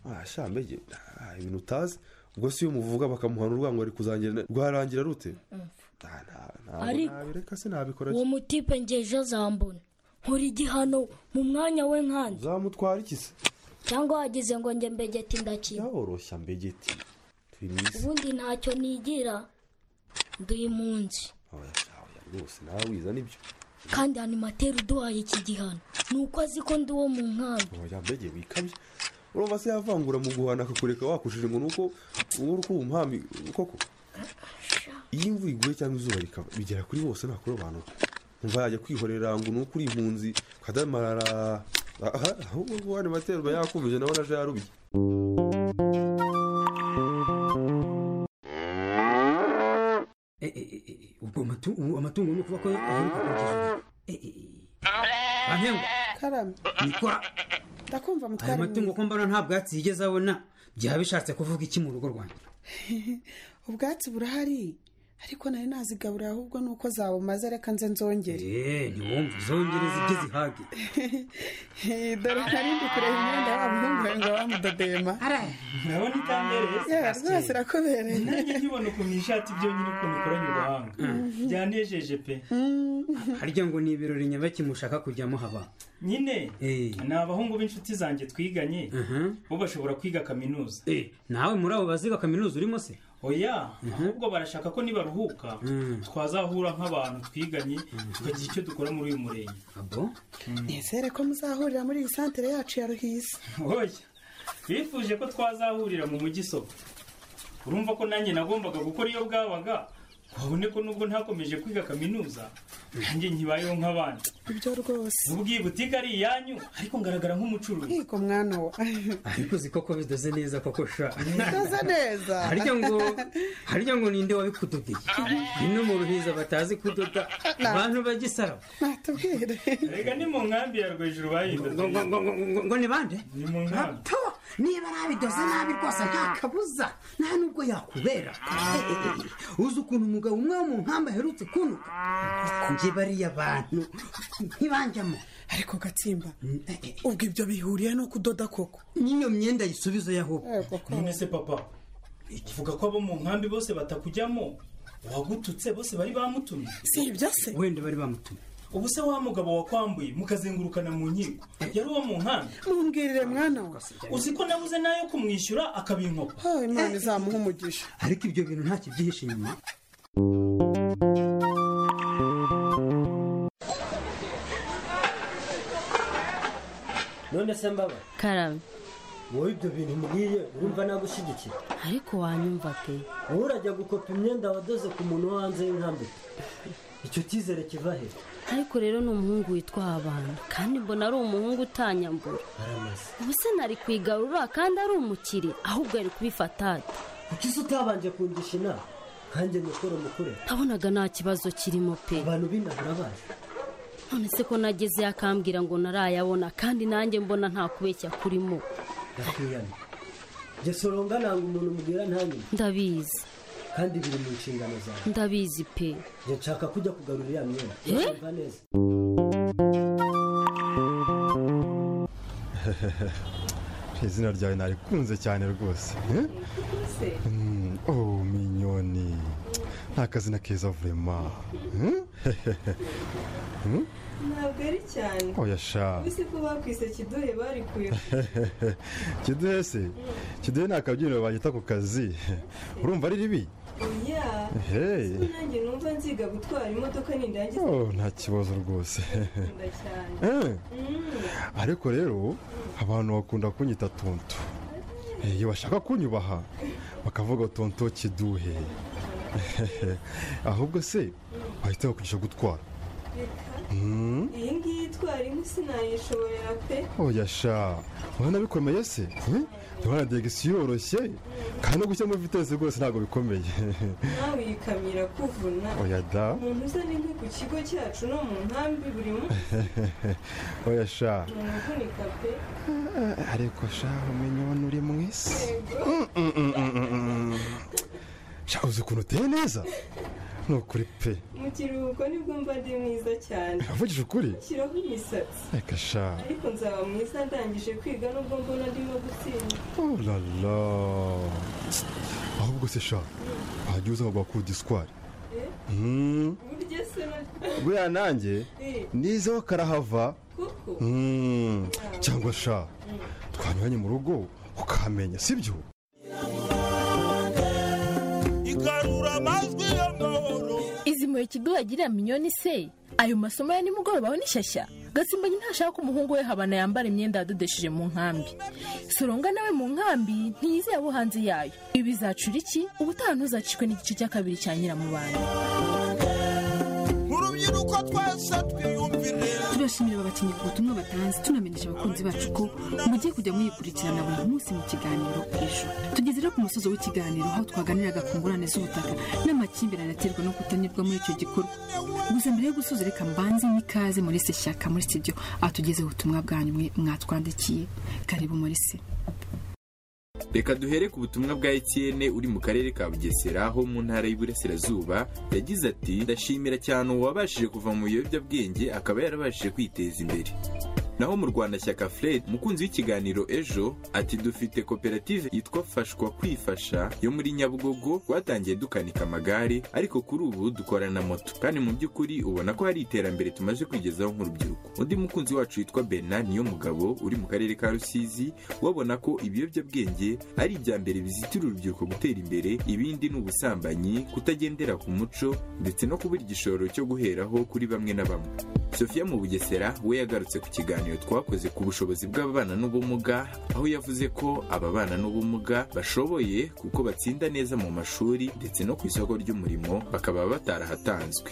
Speaker 23: ah sha mbege ah, ibintu utazi ubwo si iyo muvuga bakamuhana urwango ari kuzangira rwarangira rute ntabwo
Speaker 24: Ariko-
Speaker 23: nabireka se nabikora
Speaker 24: uwo mutipe ngeje azambona nkora igihano mu mwanya we nkandi
Speaker 23: zamutwara iki se
Speaker 24: cyangwa wagize ngo njye mbegeti ndakina
Speaker 23: byoroshya mbegeti turi mu isi
Speaker 24: ubundi ntacyo nigira ndi impunzi
Speaker 23: oya sha oya rwose nawe wiza nibyo
Speaker 24: kandi animateri uduhaye iki gihano ni uko azi ko ndi uwo mu nkambi
Speaker 23: oya mbege wikabye urumva se yavangura mu guhana akakureka wakushije ngo ni uko uwo uri umuhambi koko iyo imvura iguye cyangwa izuba rikaba bigera kuri bose nta kurobanura umva yajya kwihorera ngo ni uko uri impunzi ukadamarara aha ahubwo uwo animateri uba yakumvije nawe naje yarubye
Speaker 25: ubwo matu- ubu amatungo ni ukuvuga ko aheruka kugeza
Speaker 26: karame ndakumva
Speaker 25: aya
Speaker 26: mutwara
Speaker 25: matungo ko mbona nta bwatsi yigeze abona byaba bishatse kuvuga iki mu rugo rwanjye
Speaker 26: ubwatsi burahari ariko nari nazigaburira ahubwo ni uko zabumaze reka nze nzongere
Speaker 25: eee ntiwumve uzongereza ibyo zihage
Speaker 26: Eh, dore nari ndi kureba imyenda wa muhungu wawe ngo bamudodema
Speaker 22: urabona itambereye se?
Speaker 26: Yeah, rwose irakubereye
Speaker 22: nanjye nkibona ukuntu ishati byonyine ukuntu ikoranye ubuhanga byanejeje pe
Speaker 25: harya ngo ni ibirori nyabaki mushaka kujyamo haba
Speaker 22: nyine
Speaker 25: Eh.
Speaker 22: ni abahungu b'inshuti zanjye twiganye bo bashobora kwiga kaminuza
Speaker 25: nawe muri abo baziga kaminuza urimo se
Speaker 22: oya ahubwo barashaka ko nibaruhuka
Speaker 25: Mm.
Speaker 22: twazahura nk'abantu twiganye tukagira icyo dukora muri uyu murenge
Speaker 26: nizere ko muzahurira muri iyi santere yacu ya ruhisa
Speaker 22: oya bifuje ko twazahurira mu mujyi isoko urumva ko nanjye nagombaga gukora iyo bwabaga babone ko nubwo ntakomeje kwiga kaminuza nanjye nkibayeho nk'abandi
Speaker 26: ibyo rwose
Speaker 22: nubwo iyi butike ari iyanyu ariko ngaragara nk'umucuruzi
Speaker 26: nkiko mwana wa
Speaker 25: ariko uzi koko bidoze neza koko sha
Speaker 26: doze neza
Speaker 25: harya ngo harya ngo ninde wabikudodeye ino mu ruhiza batazi kudoda abantu bagisara
Speaker 26: natubwire
Speaker 22: reka ni mu nkambi ya rwejuru bahindutse
Speaker 25: ngo ni bande
Speaker 22: ni mu nkambi
Speaker 25: niba nabidoze nabi rwose nta kabuza nta nubwo yakubera Eh, eh, eh, uzi ukuntu umugabo umwe wo mu nkamba aherutse kunuka njye bariya bantu ntibanjyamo
Speaker 26: ariko gatsimba ubwo ibyo bihuriye no kudoda koko
Speaker 25: n'iyo myenda yisubize ahubwo
Speaker 22: none se papa uvuga ko abo mu nkambi bose batakujyamo uwagututse bose bari bamutumye
Speaker 26: si ibyo se
Speaker 25: wenda bari bamutumye
Speaker 22: ubu se wa mugabo wakwambuye mukazengurukana mu nkiko yari uwo mu nkambi
Speaker 26: mumbwirire mwana we
Speaker 22: uzi ko nabuze nayo kumwishyura akabinkopa
Speaker 26: Oh, imana izamuha umugisha
Speaker 25: ariko ibyo bintu nta kibyihishe inyuma
Speaker 27: none se mbaba
Speaker 7: karame
Speaker 27: wowe ibyo bintu mbwiye urumva nagushyigikira
Speaker 7: ariko wanyumva pe
Speaker 27: wowe urajya gukopa imyenda wadoze ku muntu wo hanze y'inkambi icyo cyizere kiva he
Speaker 7: ariko rero ni umuhungu witwa abantu kandi mbona ari umuhungu utanyambura
Speaker 27: aramaze
Speaker 7: ubu se ntari kwigarura kandi ari umukire ahubwo ari kubifata ate
Speaker 27: kuki se utabanje kungisha inama nkanjye mukuru mukure
Speaker 7: nabonaga nta kibazo kirimo pe
Speaker 27: abantu b'inaha urabazi
Speaker 7: none se ko nagezeyo akambwira ngo narayabona kandi nanjye mbona nta kubeshya kurimo
Speaker 27: ndakwiyana jye soronga nanga umuntu mbwira ntanyuma
Speaker 7: ndabizi
Speaker 27: kandi biri mu nshingano zawe
Speaker 7: ndabizi pe
Speaker 27: jye nshaka kujya kugarura ya myenda
Speaker 7: Eh?
Speaker 27: urumva neza
Speaker 28: izina ryawe narikunze cyane rwose eh? Mm, oh minyoni nta kazina keza vurema eh? Mm?
Speaker 29: ntabwo ari cyane
Speaker 28: Oya sha.
Speaker 29: uzi ko bakwise kiduhe barikuye
Speaker 28: kiduhe se kiduhe ni akabyiniro bagita ku kazi urumva ari ribi
Speaker 29: oya
Speaker 28: Hey.
Speaker 29: Ese nanjye numva nziga gutwara imodoka nindangiza
Speaker 28: Oh, nta kibazo rwose
Speaker 29: gukunda cyane
Speaker 28: Eh.
Speaker 29: Mm.
Speaker 28: ariko rero abantu bakunda kunyita tonto Eh, iyo bashaka kunyubaha bakavuga tonto kiduhe ahubwo se bahita bakwigisha gutwara Mm.
Speaker 29: iyi ngiyi itwara inkwi sinayishobora pe
Speaker 28: oya sha urabona bikomeye se Eh? ndabona degisiyo yoroshye kandi no gushyiramo vitesi rwose ntabwo bikomeye
Speaker 29: nawe uyikamira kuvuna
Speaker 28: oya da
Speaker 29: umuntu uza n'inkwi ku kigo cyacu no mu nkambi buri munsi
Speaker 28: oya sha
Speaker 29: ni umuvunika pe
Speaker 28: ariko sha umenye ubona uri mu isi sha uzi ukuntu uteye neza ni ukuri pe
Speaker 29: mu kiruhuko nibwo mba ndi mwiza cyane
Speaker 28: avugije ukuri
Speaker 29: shyiraho imisatsi
Speaker 28: reka sha
Speaker 29: ariko nzaba mwiza ndangije kwiga nubwo mbona ndimo gutsinda
Speaker 28: Oh la la ahubwo se sha wajya uza ngo bakudi sikwari
Speaker 29: Eh,
Speaker 28: Mm.
Speaker 29: burya se na-
Speaker 28: buriya nanjye
Speaker 29: Eh,
Speaker 28: nizeho karahava
Speaker 29: koko
Speaker 28: Mm. cyangwa sha twanyuranye mu rugo ukamenya sibyo
Speaker 4: igarura amajwi y'amahoro
Speaker 6: izi mpuhwe kiduha yagirira miliyoni se ayo masomo ya nimugoroba aho ni shyashya gasimbanyi ntashaka ko umuhungu we habana yambara imyenda yadodesheje mu nkambi soronga nawe mu nkambi ntiyizeye abo hanze yayo ibi bizacura iki ubutaha ntuzacishwe n'igice cya kabiri cya nyiramubanda
Speaker 4: mu rubyiruko twese twiyumvire
Speaker 5: turashimira aba bakinnyi ku butumwa batanze tunamenyesha abakunzi bacu ko mugiye kujya muyikurikirana buri munsi mu kiganiro ijuru tugeze rero ku musozi w'ikiganiro aho twaganiraga ku ngurane z'ubutaka n'amakimbirane aterwa no kutanyurwa muri icyo gikorwa gusa mbere yo gusoza reka mbanze n'ikaze muri se shyaka muri studio atugezeho ubutumwa bwanyu mwe mwatwandikiye karibu muri se
Speaker 8: reka duhere ku butumwa bwa etiyene uri mu karere ka bugesera ho mu ntara y'iburasirazuba yagize ati ndashimira cyane uwabashije kuva mu biyobyabwenge akaba yarabashije kwiteza imbere naho mu rwanda shyaka fred umukunzi w'ikiganiro ejo ati dufite koperative yitwa fashwa kwifasha yo muri nyabugogo twatangiye dukanika amagare ariko kuri ubu dukora na moto kandi mu by'ukuri ubona ko hari iterambere tumaze kwigezaho nk'urubyiruko undi mukunzi wacu witwa bernard niyo mugabo uri mu karere ka rusizi ubona ko ibiyobyabwenge ari ibya mbere bizitira urubyiruko gutera imbere ibindi ni ubusambanyi kutagendera ku muco ndetse no kubura igishoro cyo guheraho kuri bamwe na bamwe sofia mu bugesera we yagarutse ku kiganiro twakoze ku bushobozi bw'ababana n'ubumuga aho yavuze ko ababana n'ubumuga bashoboye kuko batsinda neza mu mashuri ndetse no ku isoko ry'umurimo bakaba batarahatanzwe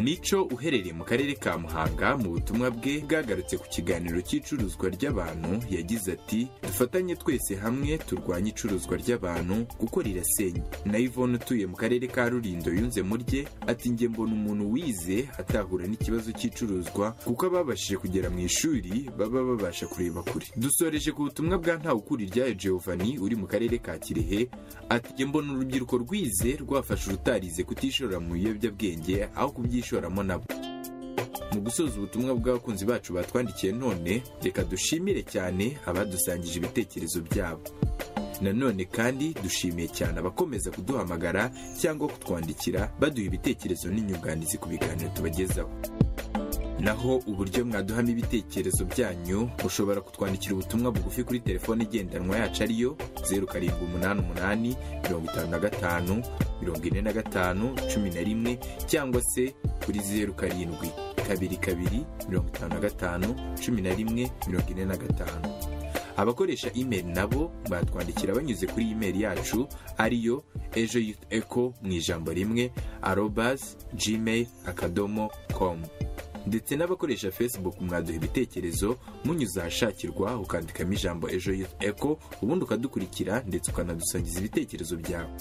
Speaker 8: Mico uherereye mu karere ka Muhanga mu butumwa bwe bwagarutse ku kiganiro cy'icuruzwa ry'abantu yagize ati dufatanye twese hamwe turwanye icuruzwa ry'abantu kuko rirasenya na Yvonne utuye mu karere ka Rulindo yunze murye ati njye mbona umuntu wize atahura n'ikibazo cy'icuruzwa kuko ababashije kugera mu ishuri baba babasha kureba kure dusoreje ku butumwa bwa Ntawukuriryayo Giovanni uri mu karere ka Kirehe ati njye mbona urubyiruko rwize rwafasha urutarize kutishora mu biyobyabwenge aho kubyishoramo nabo mu gusoza ubutumwa bw'abakunzi bacu batwandikiye none reka dushimire cyane abadusangije ibitekerezo byabo nanone kandi dushimiye cyane abakomeza kuduhamagara cyangwa kutwandikira baduha ibitekerezo n'inyunganizi ku biganiro tubagezaho naho uburyo mwaduhamo ibitekerezo byanyu mushobora kutwandikira ubutumwa bugufi kuri telefone igendanwa yacu ariyo zeru karindwi umunani umunani mirongo itanu na gatanu mirongo ine na gatanu cumi na rimwe cyangwa se kuri zeru karindwi kabiri kabiri mirongo itanu na gatanu cumi na rimwe mirongo ine na gatanu abakoresha imeri nabo batwandikira banyuze kuri imeri yacu ariyo ejo yufu eko mu ijambo rimwe arobazi gmail akadomo komu ndetse n'abakoresha facebook mwaduha ibitekerezo munyuze ahashakirwa ukandikamo ijambo ejo youth echo ubundi ukadukurikira ndetse ukanadusangiza ibitekerezo byawe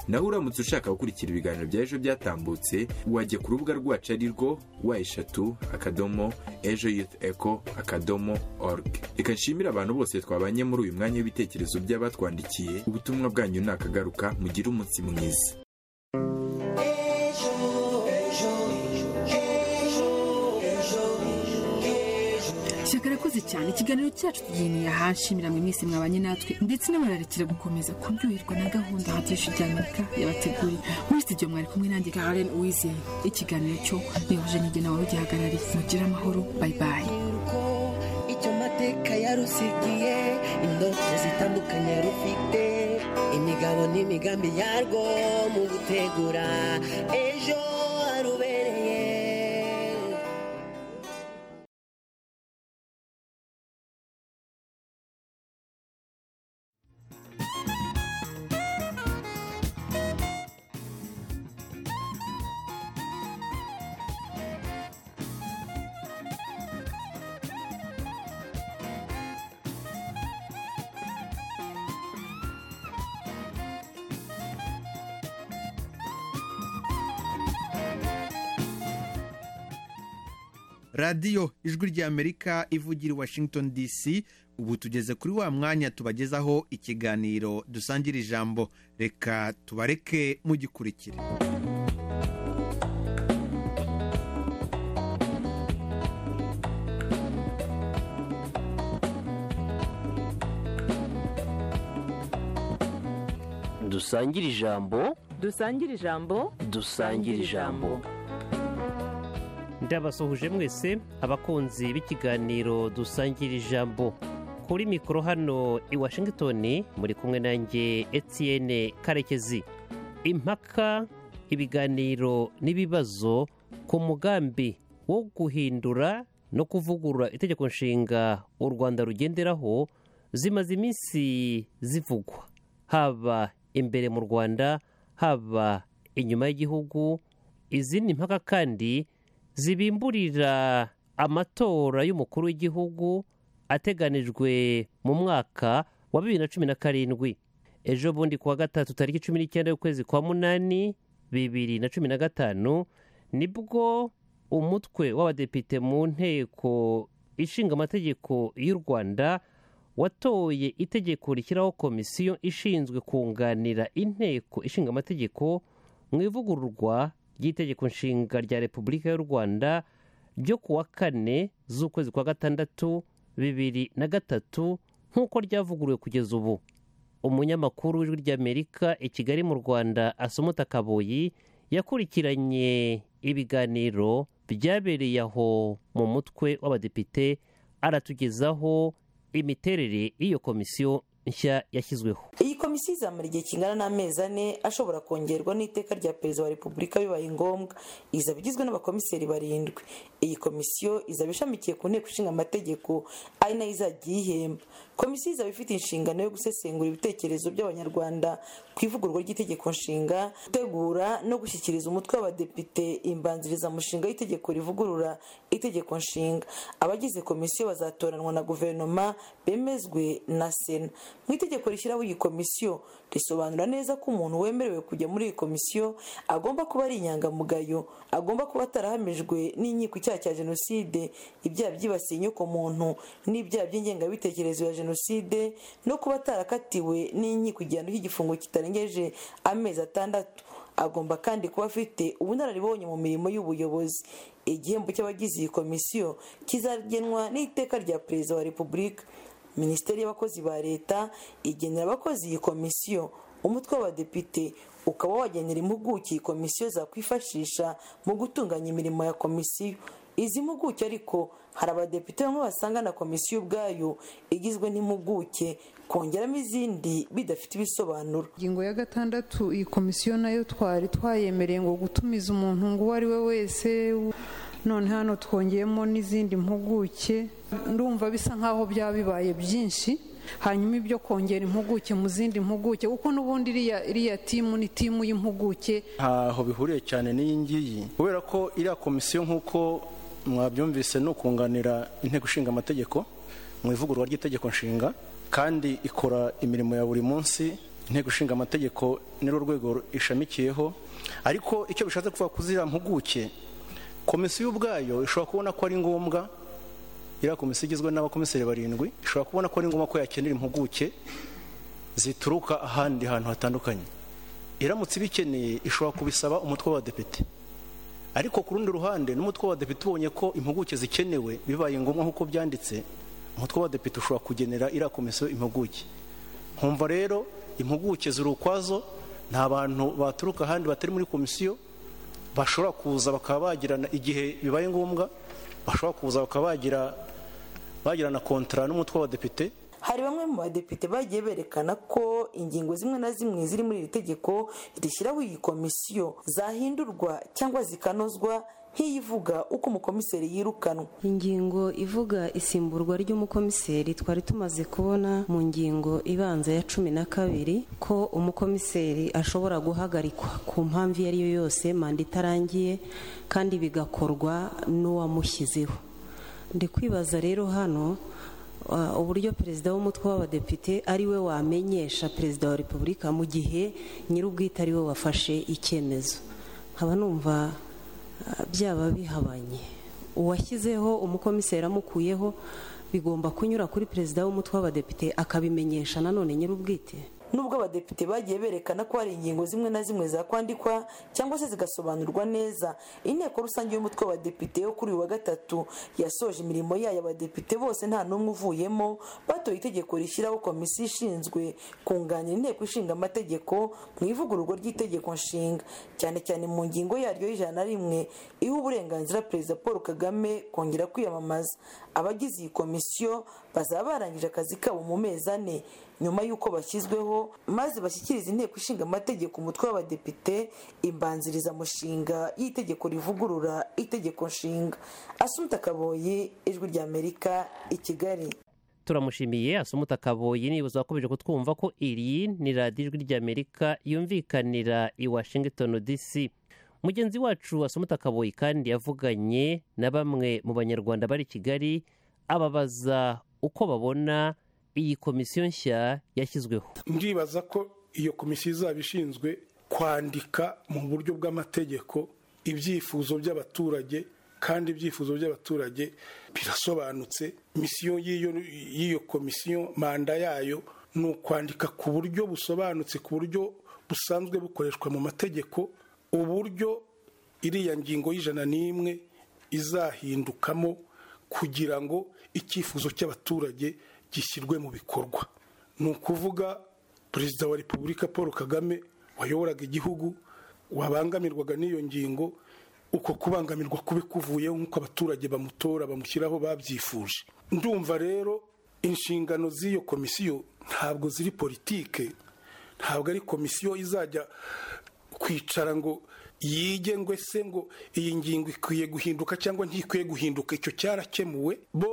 Speaker 8: naho uramutse ushaka gukurikira ibiganiro bya ejo byatambutse wajya ku rubuga rwacu ari rwo wa eshatu akadomo ejo youth echo akadomo org reka nshimire abantu bose twabanye muri uyu mwanya w'ibitekerezo by'abatwandikiye ubutumwa bwanyu ni akagaruka mugire umunsi mwiza
Speaker 5: shyaka arakoze cyane ikiganiro cyacu tugeneye aha nshimira mwe mwese mwabanye natwe ndetse n'abararekera gukomeza kuryoherwa na gahunda habyinshi by'amerika yabateguriye muri studio mwari kumwe nanjye karen uwizeye ikiganiro cyo nihuje n'ijye nawe ugihagarariye mugire amahoro bayibaye
Speaker 12: icyo mateka yarusigiye indoto zitandukanye yarufite imigabo n'imigambi yarwo mu gutegura ejo harubereye
Speaker 10: radiyo ijwi ry'amerika ivugira i washington dc ubu tugeze kuri wa mwanya tubagezaho ikiganiro dusangira ijambo reka tubareke mugikurikire
Speaker 11: dusangire ijambo
Speaker 30: dusangire ijambo
Speaker 11: dusangire ijambo
Speaker 30: ndabasuhuje mwese abakunzi b'ikiganiro dusangira ijambo kuri mikoro hano i washington muri kumwe nanjye etienne karekezi impaka ibiganiro n'ibibazo ku mugambi wo guhindura no kuvugurura itegeko nshinga u rwanda rugenderaho zimaze iminsi zivugwa haba imbere mu rwanda haba inyuma y'igihugu izindi mpaka kandi zibimburira amatora y'umukuru w'igihugu ateganijwe mu mwaka wa bibiri na cumi na karindwi ejo bundi kuwa gatatu tariki cumi n'icyenda y'ukwezi kwa munani bibiri na cumi na gatanu nibwo umutwe w'abadepite mu nteko ishinga amategeko y'u rwanda watoye itegeko rishyiraho komisiyo ishinzwe kunganira inteko ishinga amategeko mu ivugururwa ry'itegeko nshinga rya repubulika y'u rwanda ryo ku wa kane z'ukwezi kwa gatandatu bibiri na gatatu nk'uko ryavuguruwe kugeza ubu umunyamakuru w'ijwi ry'amerika i kigali mu rwanda asomota kaboyi yakurikiranye ibiganiro byabereye aho mu mutwe w'abadepite aratugezaho imiterere y'iyo komisiyo nshya yashyizweho
Speaker 31: iyi komisiyo izamara igihe kingana n'amezi ane ashobora kongerwa n'iteka rya perezida wa repubulika bibaye ngombwa izaba igizwe n'abakomiseri barindwi iyi komisiyo izaba ishamikiye ku nteko ishinga amategeko ari nayo izajya iyihemba komisiyo izaba ifite inshingano yo gusesengura ibitekerezo by'abanyarwanda ku ivugurwa ry'itegeko nshinga gutegura no gushyikiriza umutwe w'abadepite imbanzirizamushinga y'itegeko rivugurura itegeko nshinga abagize komisiyo bazatoranwa na guverinoma bemezwe na sena mu itegeko rishyiraho iyi komisiyo risobanura neza ko umuntu wemerewe kujya muri iyi komisiyo agomba kuba ari inyangamugayo agomba kuba atarahamijwe n'inkiko icyaha cya jenoside ibyaha byibasiye inyokomuntu n'ibyaha by'ingengabitekerezo ya jenoside no kuba atarakatiwe n'inkiko igihano cy'igifungo kitarengeje amezi atandatu agomba kandi kuba afite ubunararibonye mu mirimo y'ubuyobozi igihembo cy'abagize iyi komisiyo kizagenwa n'iteka rya perezida wa repubulika minisiteri y'abakozi ba leta igenera abakozi iyi komisiyo umutwe w'abadepite ukaba wagenera impuguke iyi komisiyo zakwifashisha mu gutunganya imirimo ya komisiyo izi mpuguke ariko hari abadepite bamwe basanga na komisiyo ubwayo igizwe n'impuguke kongeramo izindi bidafite ibisobanuro
Speaker 32: ingingo ya gatandatu iyi komisiyo nayo twari twayemereye ngo gutumiza umuntu ngo uwo ari we wese none hano twongeyemo n'izindi mpuguke ndumva bisa nk'aho byaba bibaye byinshi hanyuma ibyo kongera impuguke mu zindi mpuguke kuko n'ubundi iriya timu ni timu y'impuguke
Speaker 33: ntaho bihuriye cyane n'iyi ngiyi kubera ko iriya komisiyo nk'uko mwabyumvise ni ukunganira inteko ishinga amategeko mu ivugurura ry'itegeko nshinga kandi ikora imirimo ya buri munsi inteko ishinga amategeko nirwo rwego ishamikiyeho ariko icyo bishatse kuvuga kuzira mpuguke komisiyo ubwayo ishobora kubona ko ari ngombwa iriya komisiyo igizwe n'abakomiseri barindwi ishobora kubona ko ari ngombwa ko yakenera impuguke zituruka ahandi hantu hatandukanye iramutse ibikeneye ishobora kubisaba umutwe w'abadepite ariko ku rundi ruhande n'umutwe w'abadepite ubonye ko impuguke zikenewe bibaye ngombwa nk'uko byanditse umutwe w'abadepite ushobora kugenera iriya komisiyo impuguke nkumva rero impuguke ziri ukwazo nta bantu baturuka ahandi batari muri komisiyo bashobora kuza bakaba bagirana igihe bibaye ngombwa bashobora kuza bakaba bagira bagirana kontara n'umutwe w'abadepite
Speaker 31: hari bamwe mu badepite bagiye berekana ko ingingo zimwe na zimwe ziri muri iri tegeko rishyiraho iyi komisiyo zahindurwa cyangwa zikanozwa nk'iyivuga uko umukomiseri yirukanwa
Speaker 34: ingingo ivuga isimburwa ry'umukomiseri twari tumaze kubona mu ngingo ibanza ya cumi na kabiri ko umukomiseri ashobora guhagarikwa ku mpamvu iyo ari yo yose manda itarangiye kandi bigakorwa n'uwamushyizeho ndi kwibaza rero hano uburyo perezida w'umutwe w'abadepite ari we wamenyesha perezida wa repubulika mu gihe nyir'ubwite ari we wafashe icyemezo nkaba numva byaba bihabanye uwashyizeho umukomiseri amukuyeho bigomba kunyura kuri perezida w'umutwe w'abadepite akabimenyesha nanone nyir'ubwite
Speaker 31: nubwo abadepite bagiye berekana ko hari ingingo zimwe na zimwe zakwandikwa cyangwa se zigasobanurwa neza inteko rusange y'umutwe w'abadepite yo kuri uyu wa gatatu yasoje imirimo yayo abadepite bose nta n'umwe uvuyemo batoye itegeko rishyiraho komisiyo ishinzwe kunganira inteko ishinga amategeko mu ivugururwa ry'itegeko nshinga cyane cyane mu ngingo yaryo y'ijana na rimwe iha uburenganzira perezida paul kagame kongera kwiyamamaza abagize iyi komisiyo bazaba barangije akazi kabo mu mezi ane nyuma y'uko bashyizweho maze bashyikiriza inteko ishinga amategeko umutwe w'abadepite imbanzirizamushinga y'itegeko rivugurura itegeko nshinga asumta kaboyi ijwi ry'amerika i kigali
Speaker 30: turamushimiye asumuta kaboyi nibuza wakomeje kutwumva ko iri ni radiyo ijwi ry'amerika yumvikanira i washington dc mugenzi wacu asumuta kaboyi kandi yavuganye na bamwe mu banyarwanda bari kigali ababaza uko babona iyi komisiyo nshya yashyizweho
Speaker 35: ndibaza ko iyo komisiyo izaba ishinzwe kwandika mu buryo bw'amategeko ibyifuzo by'abaturage kandi ibyifuzo by'abaturage birasobanutse misiyo y'iyo komisiyo manda yayo ni ukwandika ku buryo busobanutse ku buryo busanzwe bukoreshwa mu mategeko uburyo iriya ngingo y'ijana n'imwe izahindukamo kugira ngo icyifuzo cy'abaturage gishyirwe mu bikorwa ni ukuvuga perezida wa repubulika paul kagame wayoboraga igihugu wabangamirwaga n'iyo ngingo uko kubangamirwa kube kuvuyeho nk'uko abaturage bamutora bamushyiraho babyifuje ndumva rero inshingano z'iyo komisiyo ntabwo ziri politike ntabwo ari komisiyo izajya kwicara ngo yige ngo ese ngo iyi ngingo ikwiye guhinduka cyangwa ntikwiye guhinduka icyo cyarakemuwe bo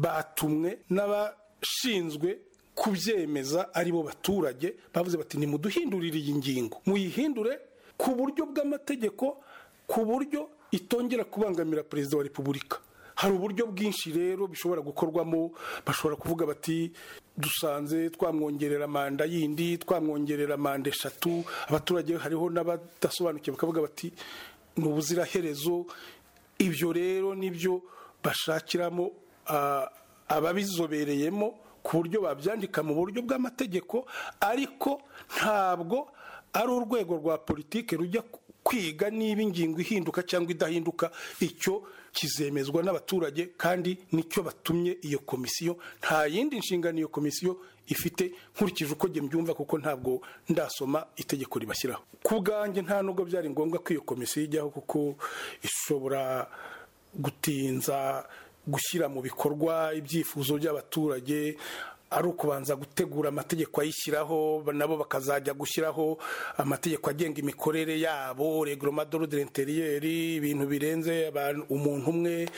Speaker 35: batumwe n'abashinzwe kubyemeza ari bo baturage bavuze bati nimuduhindurire iyi ngingo muyihindure ku buryo bw'amategeko ku buryo itongera kubangamira perezida wa repubulika hari uburyo bwinshi rero bishobora gukorwamo bashobora kuvuga bati dusanze twamwongerera manda yindi twamwongerera manda eshatu abaturage hariho n'abadasobanukiwe bakavuga bati ni ubuziraherezo ibyo rero nibyo bashakiramo ababizobereyemo ku buryo babyandika mu buryo bw'amategeko ariko ntabwo ari urwego rwa politiki rujya kwiga niba ingingo ihinduka cyangwa idahinduka icyo kizemezwa n'abaturage kandi nicyo batumye iyo komisiyo nta yindi nshingano iyo komisiyo ifite nkurikije uko njye mbyumva kuko ntabwo ndasoma itegeko ribashyiraho ku bwanjye nta nubwo byari ngombwa ko iyo komisiyo ijyaho kuko ishobora gutinza gushyira mu bikorwa ibyifuzo by'abaturage ari ukubanza gutegura amategeko ayishyiraho nabo bakazajya gushyiraho amategeko agenga imikorere yabo reguroma dorode interiyeri ibintu birenze umuntu umwe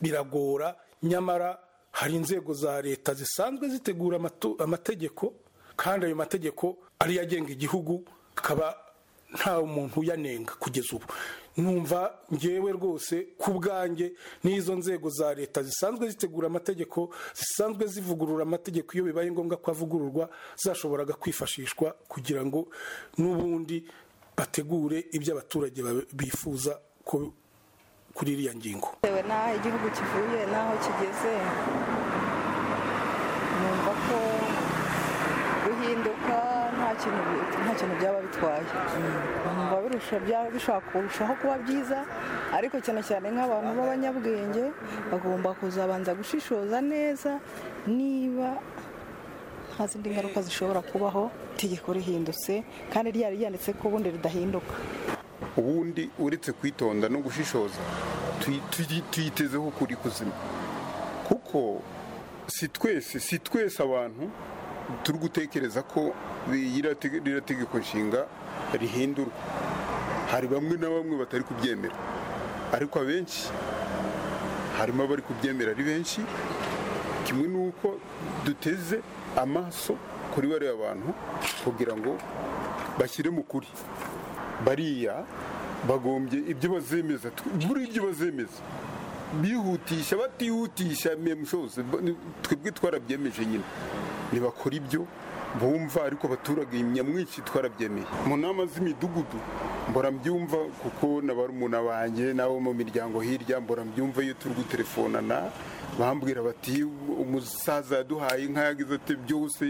Speaker 35: biragora nyamara hari inzego za leta zisanzwe zitegura amategeko kandi ayo mategeko ariyo agenga igihugu akaba nta muntu uyanenga kugeza ubu numva ngewe rwose ku bwanjye n'izo nzego za leta zisanzwe zitegura amategeko zisanzwe zivugurura amategeko iyo bibaye ngombwa ko avugururwa zashoboraga kwifashishwa kugira ngo n'ubundi bategure ibyo abaturage bifuza kuri iriya ngingo
Speaker 16: bitewe n'aho igihugu kivuye n'aho kigeze numva ko guhinduka nta kintu byaba bitwaye biba bishobora kurushaho kuba byiza ariko cyane cyane nk'abantu b'abanyabwenge bagomba kuzabanza gushishoza neza niba nta zindi ngaruka zishobora kubaho itegeko rihindutse kandi ryari ryanditse ko ubundi ridahinduka
Speaker 36: ubundi uretse kwitonda no gushishoza tuyitezeho ukuri kuzima kuko si twese si twese abantu turi gutekereza ko ririya tegeko nshinga rihindurwa hari bamwe na bamwe batari kubyemera ariko abenshi harimo abari kubyemera ari benshi kimwe n'uko duteze amaso kuri bariya bantu kugira ngo bashyire mu kuri bariya bagombye ibyo bazemeza muri ibyo bazemeza bihutisha batihutisha memushose twebwe twarabyemeje nyine ntibakora ibyo bumva ariko abaturage nyamwinshi twarabyemeye mu nama z'imidugudu mbora mbyumva kuko na barumuna banjye n'abo mu miryango hirya mbora mbyumva iyo turi gutelefonana bambwira bati umusaza yaduhaye inka yagize ati byose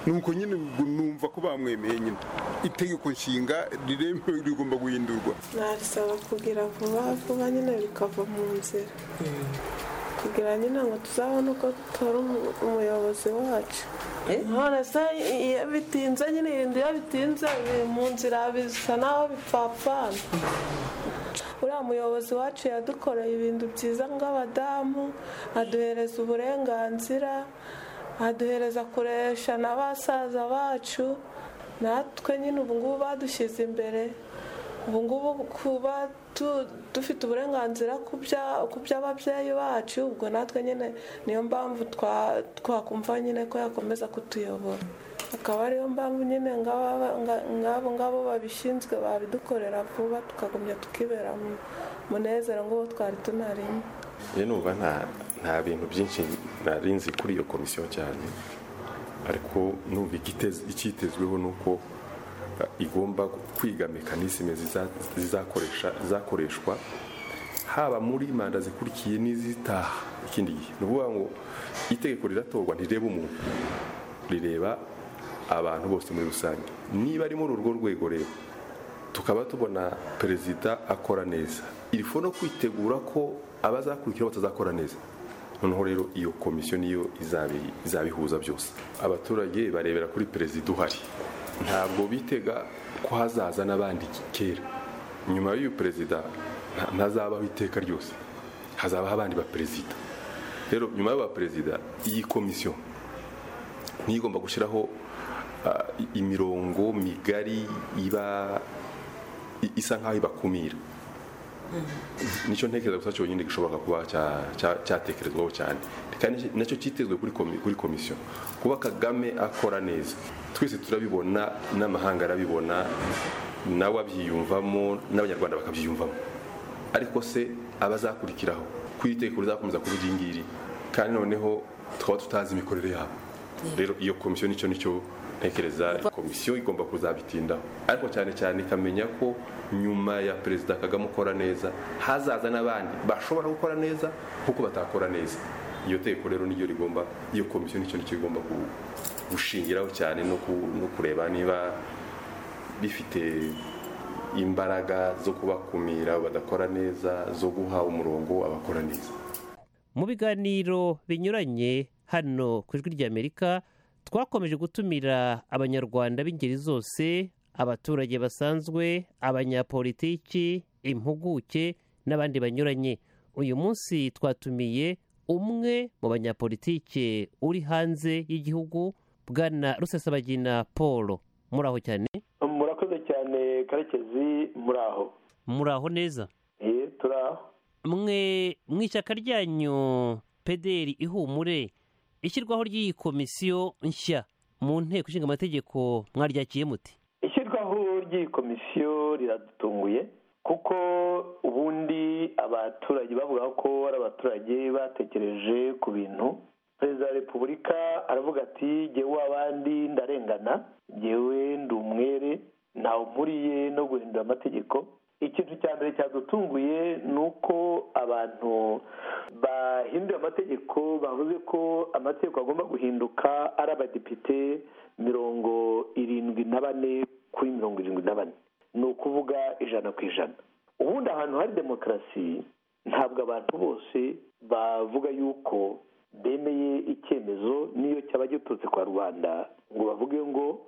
Speaker 36: nuko nyine ubwo numva ko bamwemeye nyine itegeko nshinga riremewe rigomba guhindurwa
Speaker 2: narisaba kugira vuba vuba nyine bikava mu nzira kugira nyine ngo tuzabone uko dutora umu- umuyobozi wacu none se iyo bitinze nyine ibintu iyo bitinze biri mu nzira bisa naho bipfapfana uriya muyobozi wacu yadukoreye ibintu byiza nk'abadamu aduhereza uburenganzira aduhereza kuresha na basaza bacu natwe nyine ubu ngubu badushyize imbere ubu ngubu kuba tu- dufite uburenganzira ku bya- ku by'ababyeyi bacu ubwo natwe nyine niyo mpamvu twa- twakumva nyine ko yakomeza kutuyobora akaba ariyo mpamvu nyine ngaba- nga- ngabo ngabo babishinzwe babidukorera vuba tukagumya tukibera mu munezero nguwo twari tunarimo
Speaker 37: rero numva nta nta bintu byinshi nari nzi kuri iyo komisiyo cyane ariko numva igitez- icyitezweho ni uko eh, igomba kwiga mekanisme ziza- zizakoresha zizakoreshwa haba muri manda zikurikiye n'izitaha ikindi gihe ni ukuvuga ngo itegeko riratorwa ntireba umuntu rireba abantu bose muri rusange niba ari muri urwo rwego rero tukaba tubona perezida akora neza irifu no kwitegura ko abazakurikiraho batazakora neza noneho rero iyo komisiyo niyo izabi- izabihuza byose abaturage barebera kuri perezida uhari ntabwo bitega ko hazaza n'abandi kera nyuma y'uyu perezida nta- ntazabaho iteka ryose hazabaho abandi baperezida rero nyuma y'abaperezida iyi komisiyo niyo igomba gushyiraho ah, i- imirongo migari iba i- isa nk'aho ibakumira nicyo ntekereza gusa cyonyine gishobora kuba cya- cya- cyatekerezwaho cyane kandi nacyo cyitezwe kuri komi- kuri komisiyo kuba kagame akora neza twese turabibona n'amahanga arabibona nawe abyiyumvamo n'abanyarwanda bakabyiyumvamo ariko se abazakurikiraho ku itegeko rizakomeza kuba iri ngiri kandi noneho tukaba tutazi imikorere yabo rero iyo komisiyo nicyo nicyo ntekereza komisiyo igomba kuzabitindaho ariko cyane cyane ikamenya ko nyuma ya perezida kagame ukora neza hazaza n'abandi bashobora gukora neza kuko batakora neza iyo tegeko rero niryo rigomba iyo komisiyo nicyo nicyo igomba gu- gushingiraho cyane no ku- no kureba niba bifite imbaraga zo kubakumira badakora neza zo guha umurongo abakora neza
Speaker 30: mu biganiro binyuranye hano ku ijwi ry'amerika twakomeje gutumira abanyarwanda b'ingeri zose abaturage basanzwe abanyapolitiki impuguke n'abandi banyuranye uyu munsi twatumiye umwe mu banyapolitike uri hanze y'igihugu bwana rusesabagina paul muri aho cyane
Speaker 38: murakoze cyane karekezi muri aho
Speaker 30: muri aho neza
Speaker 38: Eh, turi aho
Speaker 30: mwe mu ishyaka ryanyu pederi ihumure ishyirwaho ry'iyi komisiyo nshya mu nteko ishinga amategeko mwaryakiye muti
Speaker 38: ishyirwaho ry'iyi komisiyo riradutunguye kuko ubundi abaturage bavuga ko ari abaturage batekereje ku bintu perezida wa repubulika aravuga ati jyewe abandi ndarengana jyewe ndi umwere ntawe mpuriye no guhindura amategeko ikintu cya mbere cyadutunguye ni uko abantu bahinduye amategeko bavuze ko amategeko agomba guhinduka ari abadepite mirongo irindwi na bane kuri mirongo irindwi na bane ni ukuvuga ijana ku ijana ubundi ahantu hari demokarasi ntabwo abantu bose bavuga yuko bemeye icyemezo n'iyo cyaba giturutse kwa rubanda ngo bavuge ngo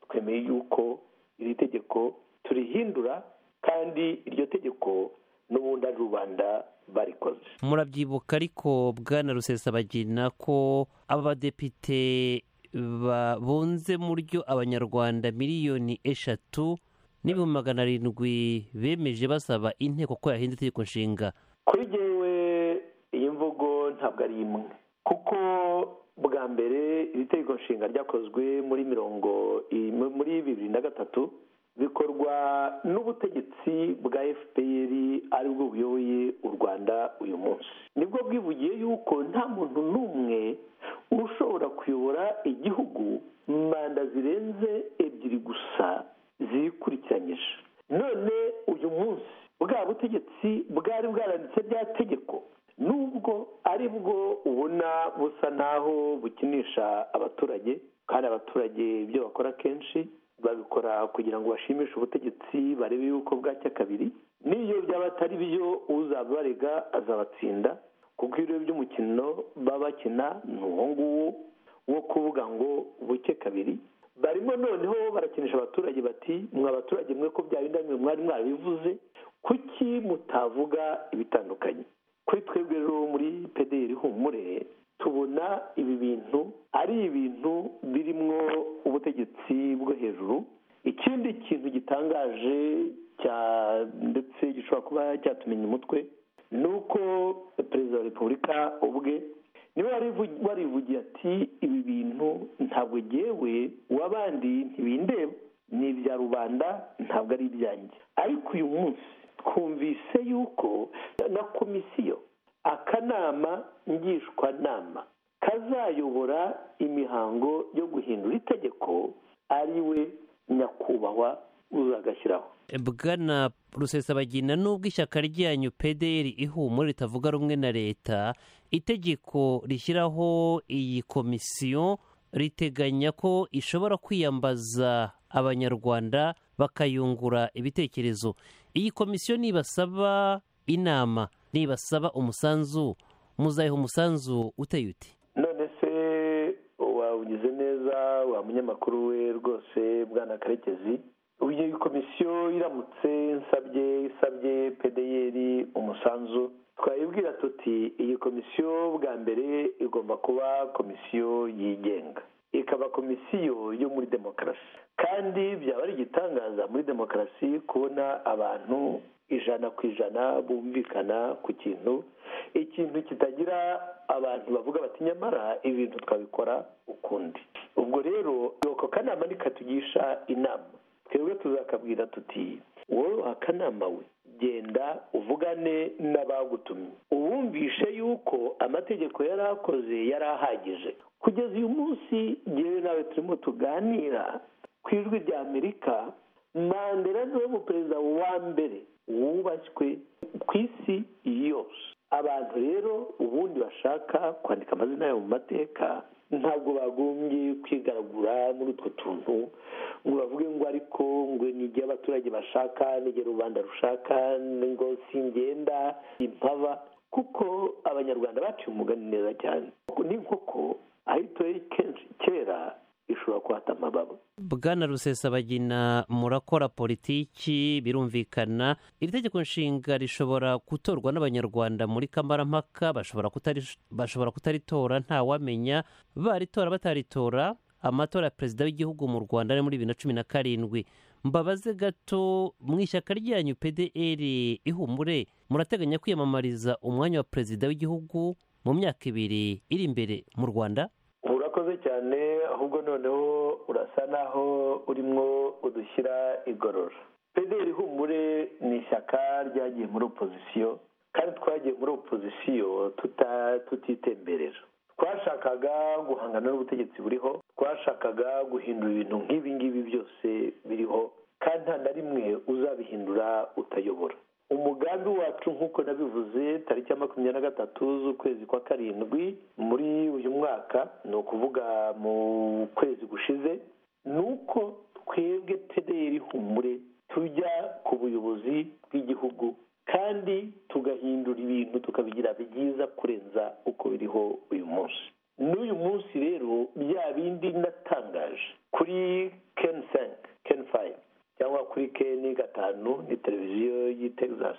Speaker 38: twemeye yuko iri tegeko turihindura kandi iryo tegeko n'ubundi ari rubanda barikoze
Speaker 30: murabyibuka ariko bwana rusesabagina ko aba badepite ba- bunze mu ryo abanyarwanda miliyoni eshatu n'ibihumbi magana arindwi bemeje basaba inteko ko yahinda itegeko nshinga
Speaker 38: kuri jyewe iyi mvugo ntabwo ari imwe kuko bwa mbere iri tegeko nshinga ryakozwe muri mirongo i- mu- muri bibiri na gatatu bikorwa n'ubutegetsi bwa fpr aribwo buyoboye u rwanda uyu munsi nibwo bwivugiye yuko nta muntu n'umwe ushobora kuyobora igihugu manda zirenze ebyiri gusa zikurikiranyije none butegetsi bwari bwaranditse rya tegeko nubwo ari bwo ubona busa naho bukinisha abaturage kandi abaturage ibyo bakora kenshi babikora kugira ngo bashimishe ubutegetsi barebe yuko bwacya kabiri n'iyo byaba atari byo uzabarega azabatsinda kuko ibiro by'umukino baba bakina ni uwo nguwo wo kuvuga ngo buke kabiri barimo noneho barakinisha abaturage bati mwa baturage mwe ko byaba indamyo mwari mwarabivuze kuki mutavuga ibitandukanye kuri twebwe rero muri pederi humure tubona ibi bintu ari ibintu birimwo ubutegetsi bwo hejuru ikindi kintu gitangaje cya ndetse gishobora kuba cyatumenya umutwe ni uko perezida wa repubulika ubwe niba warivugiye ati ibi bintu ntabwo ngewe uw'abandi ntibindeba ni ibya rubanda ntabwo ari ibyanjye ariko uyu munsi twumvise yuko na komisiyo akanama ngishwanama kazayobora imihango yo guhindura itegeko ari we nyakubahwa uzagashyiraho
Speaker 30: bwana rusesabagina nubwo ishyaka ryanyu pdr ihumura ritavuga rumwe na leta itegeko rishyiraho iyi komisiyo riteganya ko ishobora kwiyambaza abanyarwanda bakayungura ibitekerezo iyi komisiyo nibasaba inama nibasaba umusanzu muzayiha umusanzu uteye uti
Speaker 38: none se wawugize neza wa munyamakuru we rwose bwana karekezi iyi komisiyo iramutse nsabye isabye pedeyeri umusanzu twayibwira tuti iyi komisiyo bwa mbere igomba kuba komisiyo yigenga ikaba komisiyo yo muri demokarasi kandi byaba ari igitangaza muri demokarasi kubona abantu ijana ku ijana bumvikana ku kintu ikintu kitagira abantu bavuga bati nyamara ibintu twabikora ukundi ubwo rero ako kanama ntikatugisha inama twebwe tuzakabwira tuti wowe akanama we genda uvugane n'abagutumye ubumvishe yuko amategeko yari akoze yari ahagije kugeza uyu munsi ngewe nawe turimo tuganira ku ijwi rya amerika mandela niwe muperezida wa mbere wubashywe ku isi yose abantu rero ubundi bashaka kwandika amazina yabo mu mateka ntabwo bagombye kwigaragura muri utwo tuntu ngo bavuge ngo ariko ngo ni igihe abaturage bashaka n'igihe rubanda rushaka ngo si ingenda impaba kuko abanyarwanda baciye umugani neza cyane n'inkoko ahita kenshi kera ishobora kuhata amababa
Speaker 30: bwana rusesabagina murakora politiki birumvikana iri tegeko nshinga rishobora gutorwa n'abanyarwanda muri kamarampaka bashobora kutari- bashobora kutaritora ntawamenya baritora bataritora amatora ya perezida w'igihugu mu rwanda ari muri bibiri na cumi na karindwi mbabaze gato mu ishyaka ryanyu pdr ihumure murateganya kwiyamamariza umwanya wa perezida w'igihugu mu myaka ibiri iri imbere mu rwanda
Speaker 38: urakoze cyane ahubwo noneho urasa naho urimo udushyira igorora pederi humure ni ishyaka ryagiye muri opozisiyo kandi twagiye muri opozisiyo tuta- tutitemberera twashakaga guhangana n'ubutegetsi buriho twashakaga guhindura ibintu nk'ibi ngibi byose biriho kandi nta na rimwe uzabihindura utayobora umugambi wacu nk'uko nabivuze tariki ya makumyabiri na gatatu z'ukwezi kwa karindwi muri uyu mwaka ni ukuvuga mu kwezi gushize ni uko twebwe pederi humure tujya ku buyobozi bw'igihugu kandi tugahindura ibintu tukabigira byiza kurenza uko biriho uyu munsi n'uyu munsi rero bya bindi natangaje kuri ken senk ken fayi cyangwa kuri ken gatanu ni televiziyo y'i texas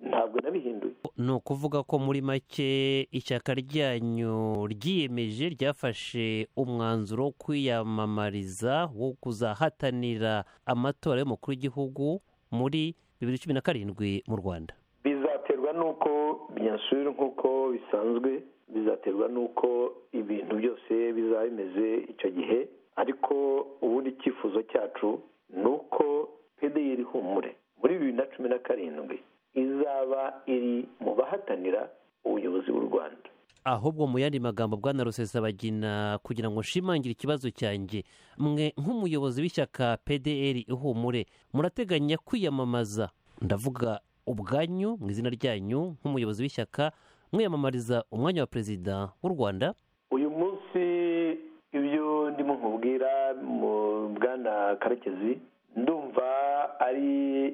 Speaker 38: ntabwo nabihinduye
Speaker 30: ni ukuvuga ko muri make ishyaka ryanyu ryiyemeje ryafashe umwanzuro wo kwiyamamariza wo kuzahatanira amatora y'umukuru w'igihugu muri bibiri cumi na karindwi mu rwanda
Speaker 38: bizaterwa n'uko binyasubira nk'uko bisanzwe bizaterwa n'uko ibintu byose bizaba bimeze icyo gihe ariko ubundi icyifuzo cyacu ni uko pedeyeri humure muri bibiri na cumi na karindwi izaba iri mu bahatanira ubuyobozi bw'u rwanda
Speaker 30: ahubwo mu yandi magambo bwana rusesabagina kugira ngo nshimangire ikibazo cyanjye mwe nk'umuyobozi w'ishyaka pdr ihumure murateganya kwiyamamaza ndavuga ubwanyu mu izina ryanyu nk'umuyobozi w'ishyaka mwiyamamariza umwanya wa perezida w'u rwanda
Speaker 38: uyu munsi ibyo ndimo nkubwira mu bwana karekezi ndumva ari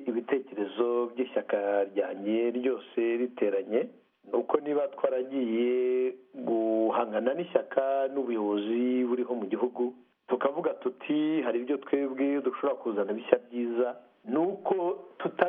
Speaker 38: ibitekerezo by'ishyaka ryanjye ryose riteranye nuko niba twaragiye guhangana n'ishyaka n'ubuyobozi buriho mu gihugu tukavuga tuti hari ibyo twebwe dushobora kuzana bishya byiza ni uko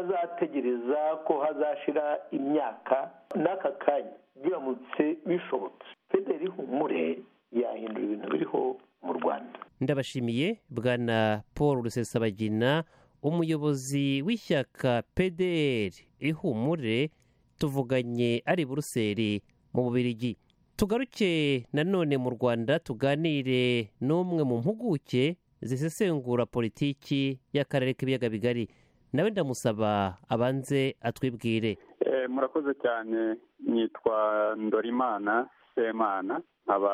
Speaker 38: tutazategereza ko hazashira imyaka n'aka kanya biramutse bishobotse federi humure yahindura ibintu biriho mu rwanda
Speaker 30: ndabashimiye bwana paul rusesabagina umuyobozi w'ishyaka pdr ihumure tuvuganye ari buruseli mu bubirigi tugaruke nanone mu rwanda tuganire n'umwe mu mpuguke zisesengura politiki y'akarere k'ibiyaga bigari nawe ndamusaba abanze atwibwire
Speaker 1: Eh, murakoze cyane nitwa ndorimana semana nkaba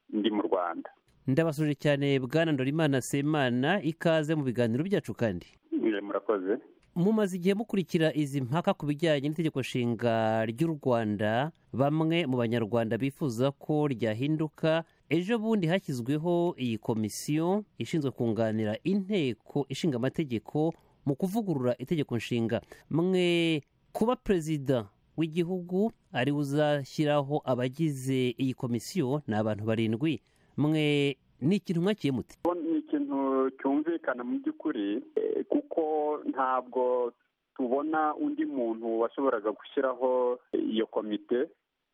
Speaker 1: ndi mu rwanda
Speaker 30: ndabasuje cyane bwana ndorimana semana ikaze mu biganiro byacu kandi
Speaker 1: Eh, murakoze
Speaker 30: mumaze igihe mukurikira izi mpaka ku bijyanye n'itegeko nshinga ry'u rwanda bamwe mu banyarwanda bifuza ko ryahinduka ejo bundi hashyizweho iyi komisiyo ishinzwe kunganira inteko ishinga amategeko mu kuvugurura itegeko nshinga mwe kuba perezida w'igihugu ari we uzashyiraho abagize iyi komisiyo ni abantu barindwi mwe ni ikintu mwakiye muti
Speaker 1: ni ikintu cyumvikana mu by'ukuri eh, kuko ntabwo tubona undi muntu washoboraga gushyiraho iyo komite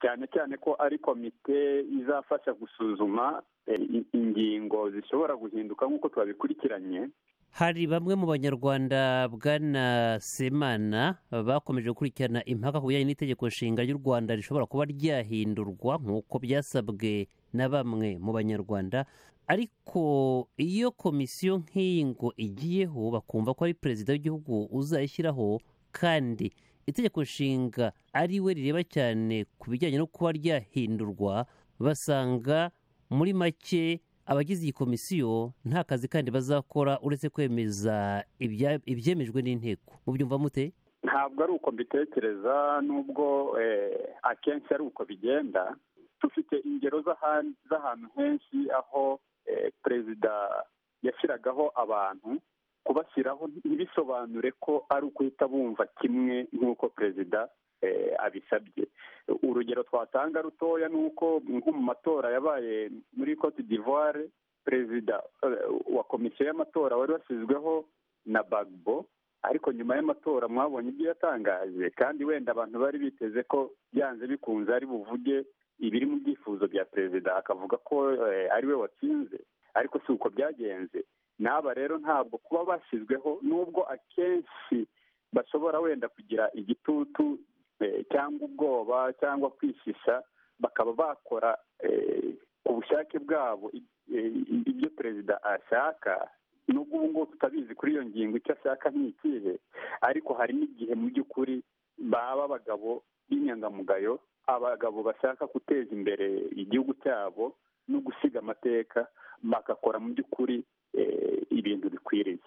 Speaker 1: cyane cyane ko ari komite izafasha gusuzuma eh, in- ingingo zishobora guhinduka nk'uko twabikurikiranye
Speaker 30: hari bamwe mu banyarwanda bwana semana bakomeje gukurikirana impaka ku bijyanye n'itegeko nshinga ry'u rwanda rishobora kuba ryahindurwa nk'uko byasabwe na bamwe mu banyarwanda ariko iyo komisiyo nk'iyi ngo igiyeho bakumva ko ari perezida w'igihugu uzayishyiraho kandi itegeko nshinga ari we rireba cyane ku bijyanye no kuba ryahindurwa basanga muri make abagize iyi komisiyo nta kazi kandi bazakora uretse kwemeza ibya- ibyemejwe n'inteko mubyumva mute
Speaker 1: ntabwo ari uko mbitekereza n'ubwo eh, akenshi ari uko bigenda dufite ingero z'ahan- z'ahantu henshi aho eh, perezida yashyiragaho abantu kubashyiraho ntibisobanure ko ari ukuhita bumva kimwe nk'uko perezida eh, abisabye urugero twatanga rutoya ni uko nko mu matora yabaye muri cote d'ivoire perezida eh, wa komisiyo y'amatora wari washyizweho na bagbo ariko nyuma y'amatora mwabonye ibyo yatangaje kandi wenda abantu bari biteze ko byanze bikunze ari buvuge ibiri mu byifuzo bya perezida akavuga ko eh, ari we watsinze ariko si uko byagenze n'aba rero ntabwo kuba bashyizweho n'ubwo akenshi bashobora wenda kugira igitutu eh, cyangwa ubwoba cyangwa kwishisha bakaba bakora eh, ku bushake bwabo eh, ibyo perezida ashaka nubwo ubu ngubu tutabizi kuri iyo ngingo icyo ashaka ntikihe ariko hari n'igihe mu by'ukuri baba abagabo b'inyangamugayo abagabo bashaka guteza imbere igihugu cyabo no gusiga amateka bagakora mu by'ukuri eh, ibintu bikwiriye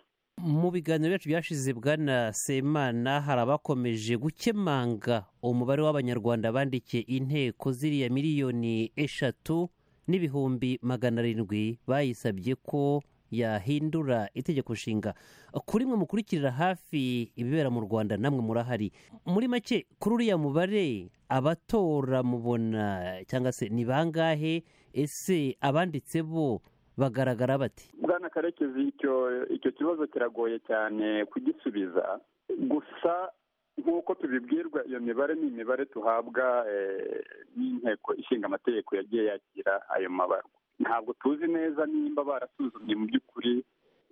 Speaker 30: mu biganiro byacu byashize bwana semana hari abakomeje gukemanga umubare w'abanyarwanda bandikiye inteko ziriya miliyoni eshatu n'ibihumbi magana arindwi bayisabye ko yahindura itegeko nshinga kuri mwe mukurikirira hafi ibibera mu rwanda namwe murahari muri make kuri uriya mubare abatora mubona cyangwa se ni bangahe ese abanditse bo bagaragara bate
Speaker 1: bwana karekezi icyo icyo kibazo kiragoye cyane kugisubiza gusa nk'uko tubibwirwa iyo mibare ni imibare tuhabwa eh, n'inteko ishinga amategeko yagiye yakira ayo mabarwa ntabwo tuzi neza nimba barasuzumye mu by'ukuri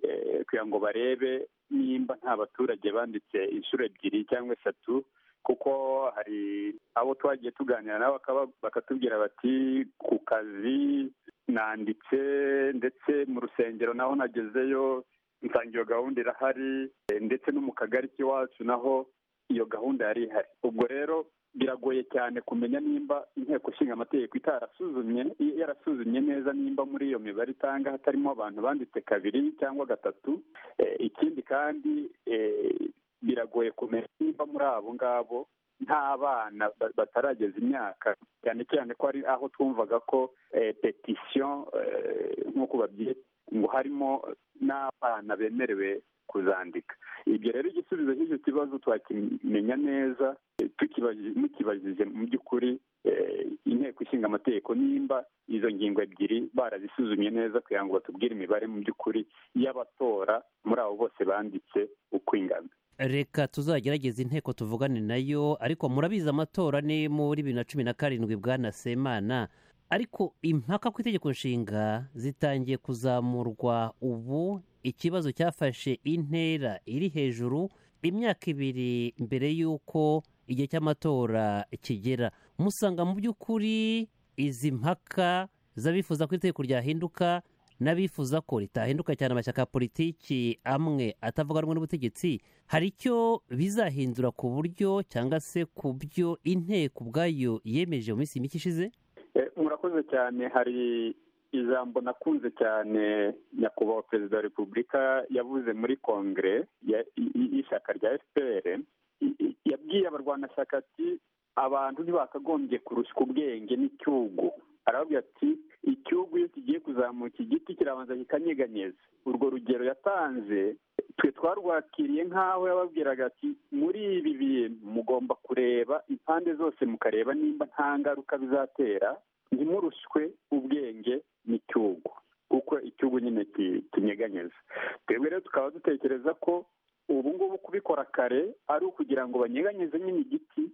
Speaker 1: eh, kugira ngo barebe nimba nta baturage banditse inshuro ebyiri cyangwa eshatu kuko hari abo twagiye tuganira nabo bakaba- bakatubwira bati ku kazi nanditse ndetse mu rusengero naho nagezeyo nsanga iyo gahunda irahari eh, ndetse no mu kagari k'iwacu naho iyo gahunda yari ihari ubwo rero biragoye cyane kumenya nimba inteko ishinga amategeko itarasuzumye i- yarasuzumye neza nimba muri iyo mibare itanga hatarimo abantu banditse kabiri cyangwa gatatu Eh, ikindi kandi eh, biragoye kumenya niba muri abo ngabo nta bana ba- batarageza imyaka cyane cyane ko ari aho twumvaga ko eh, petisiyo eh, nk'uko babyita ngo harimo n'abana bemerewe kuzandika ibyo rero igisubizo cy'icyo kibazo twakimenya neza eh, tukibaji- mukibajije mu by'ukuri eh, inteko ishinga amategeko nimba izo ngingo ebyiri barazisuzumye neza kugira ngo batubwire imibare mu by'ukuri y'abatora muri abo bose banditse uko ingana
Speaker 30: reka tuzagerageza inteko tuvugane nayo ariko murabizi amatora ni muri bibiri na cumi na karindwi bwana semana ariko impaka ku itegeko nshinga zitangiye kuzamurwa ubu ikibazo cyafashe intera iri hejuru imyaka ibiri mbere y'uko igihe cy'amatora kigera musanga mu by'ukuri izi mpaka z'abifuza ko itegeko ryahinduka n'abifuza ko ritahinduka cyane amashyaka ya politiki amwe atavuga rumwe n'ubutegetsi hari icyo bizahindura ku buryo cyangwa se ku byo inteko ubwayo yemeje mu minsi mike ishize
Speaker 1: Eh, murakoze cyane hari ijambo nakunze cyane nyakubahwa perezida wa repubulika yavuze muri kongere ya- i- i- y'ishyaka rya fpr I- i- yabwiye abarwanashyaka ati abantu ntibakagombye kurushywa ubwenge n'icyugu arababwira ati icyugu iyo kigiye kuzamuka igiti kirabanza kikanyeganyeza urwo rugero yatanze twe twarwakiriye nk'aho yababwiraga ati muri ibi bintu mugomba kureba impande zose mukareba nimba nta ngaruka bizatera ntimurushwe ubwenge n'icyugu kuko icyugu nyine ki- kinyeganyeza twebwe rero tukaba dutekereza ko ubu ngubu kubikora kare ari ukugira ngo banyeganyeze nyine igiti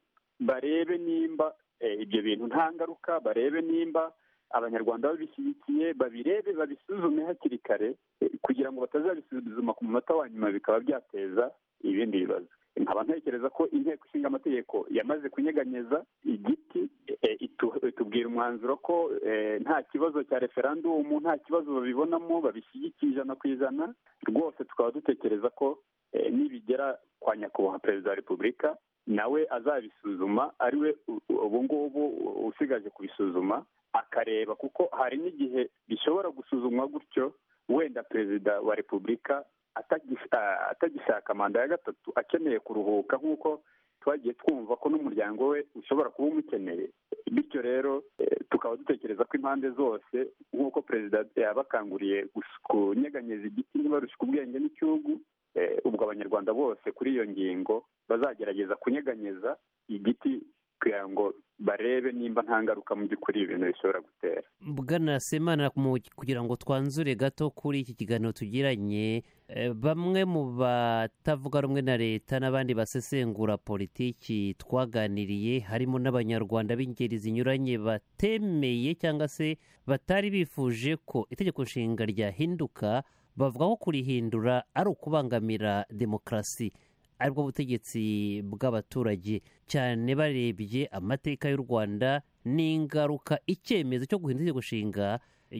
Speaker 1: barebe nimba eh, ibyo bintu nta ngaruka barebe nimba abanyarwanda babishyigikiye babirebe babisuzume hakiri kare eh, kugira ngo batazabisuzuma ku munota wa nyuma bikaba byateza ibindi bibazo nkaba ntekereza ko inteko ishinga amategeko yamaze kunyeganyeza igiti eh, itu- itubwira umwanzuro ko eh, nta kibazo cya referandumu nta kibazo babibonamo babishyigikiye ijana ku ijana rwose tukaba dutekereza ko eh, nibigera kwa nyakubahwa perezida wa repubulika nawe azabisuzuma ariwe u- u- ubu ngubu u- usigaje kubisuzuma akareba kuko hari n'igihe bishobora gusuzumwa gutyo wenda perezida wa repubulika atagis- a- atagishaka manda ya gatatu akeneye kuruhuka nk'uko twagiye twumva ko n'umuryango we ushobora kuba umukeneye bityo rero eh, tukaba dutekereza ko impande zose nk'uko perezida yabakanguriye gus- kunyeganyeza igiti ntibarushye ubwenge n'icyugu eh, ubwo abanyarwanda bose kuri iyo ngingo bazagerageza kunyeganyeza igiti kugira ngo barebe nimba nta ngaruka mu by'ukuri ibintu bishobora gutera
Speaker 30: bwana semana mu- kugira ngo twanzure gato kuri iki kiganiro tugiranye eh, bamwe mu batavuga rumwe na leta n'abandi basesengura politiki twaganiriye harimo n'abanyarwanda b'ingeri zinyuranye batemeye cyangwa se batari bifuje ko itegeko nshinga ryahinduka bavuga ko kurihindura ari ukubangamira demokarasi aribwo butegetsi bw'abaturage cyane barebye amateka y'u rwanda n'ingaruka icyemezo cyo guhindura itegeko nshinga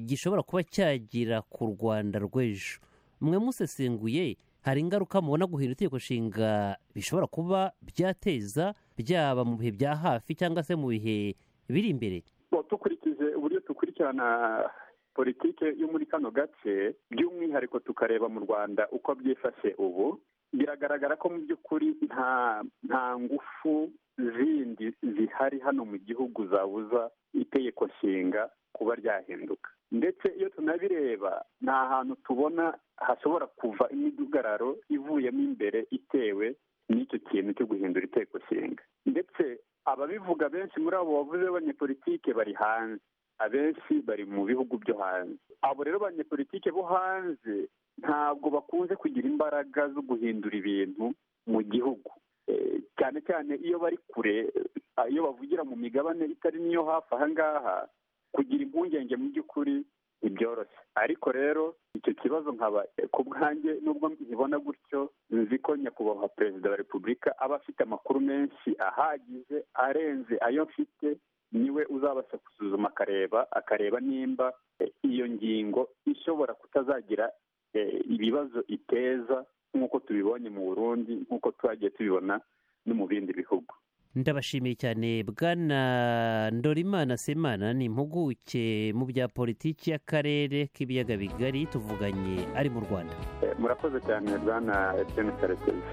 Speaker 30: gishobora kuba cyagira ku rwanda rw'ejo mwe musesenguye hari ingaruka mubona guhindura itegeko nshinga bishobora kuba byateza byaba mu bihe bya hafi cyangwa se mu bihe biri imbere
Speaker 1: Bo, dukurikije uburyo dukurikirana politike yo muri kano gace by'umwihariko tukareba mu rwanda uko byifashe ubu biragaragara ko mu by'ukuri nta nta ngufu zindi zihari hano mu gihugu zabuza itegeko nshinga kuba ryahinduka ndetse iyo tunabireba nta hantu tubona hashobora kuva imidugararo ivuyemo imbere itewe n'icyo kintu cyo guhindura itegeko nshinga ndetse ababivuga benshi muri abo bavuze b'abanyepolitike bari hanze abenshi bari mu bihugu byo hanze abo rero banyepolitike bo hanze ntabwo bakunze kugira imbaraga zo guhindura ibintu mu gihugu Eh, cyane cyane iyo bari kure eh, iyo bavugira mu migabane itari n'iyo hafi aha ngaha kugira impungenge mu by'ukuri ntibyoroshye ariko rero icyo kibazo nkaba eh, ku bwanjye nubwo nkibona gutyo nzi ko nyakubahwa perezida wa repubulika aba afite amakuru menshi ahagije arenze ayo mfite niwe uzabasha gusuzuma akareba akareba nimba eh, iyo ngingo ishobora kutazagira eh, ibibazo iteza nk'uko tubibonye mu burundi nk'uko twagiye tubibona no mu bindi bihugu
Speaker 30: ndabashimiye cyane bwana ndorimana semana ni impuguke mu bya politiki y'akarere k'ibiyaga bigari tuvuganye ari mu rwanda
Speaker 1: Eh, murakoze cyane bwana etienne karekezi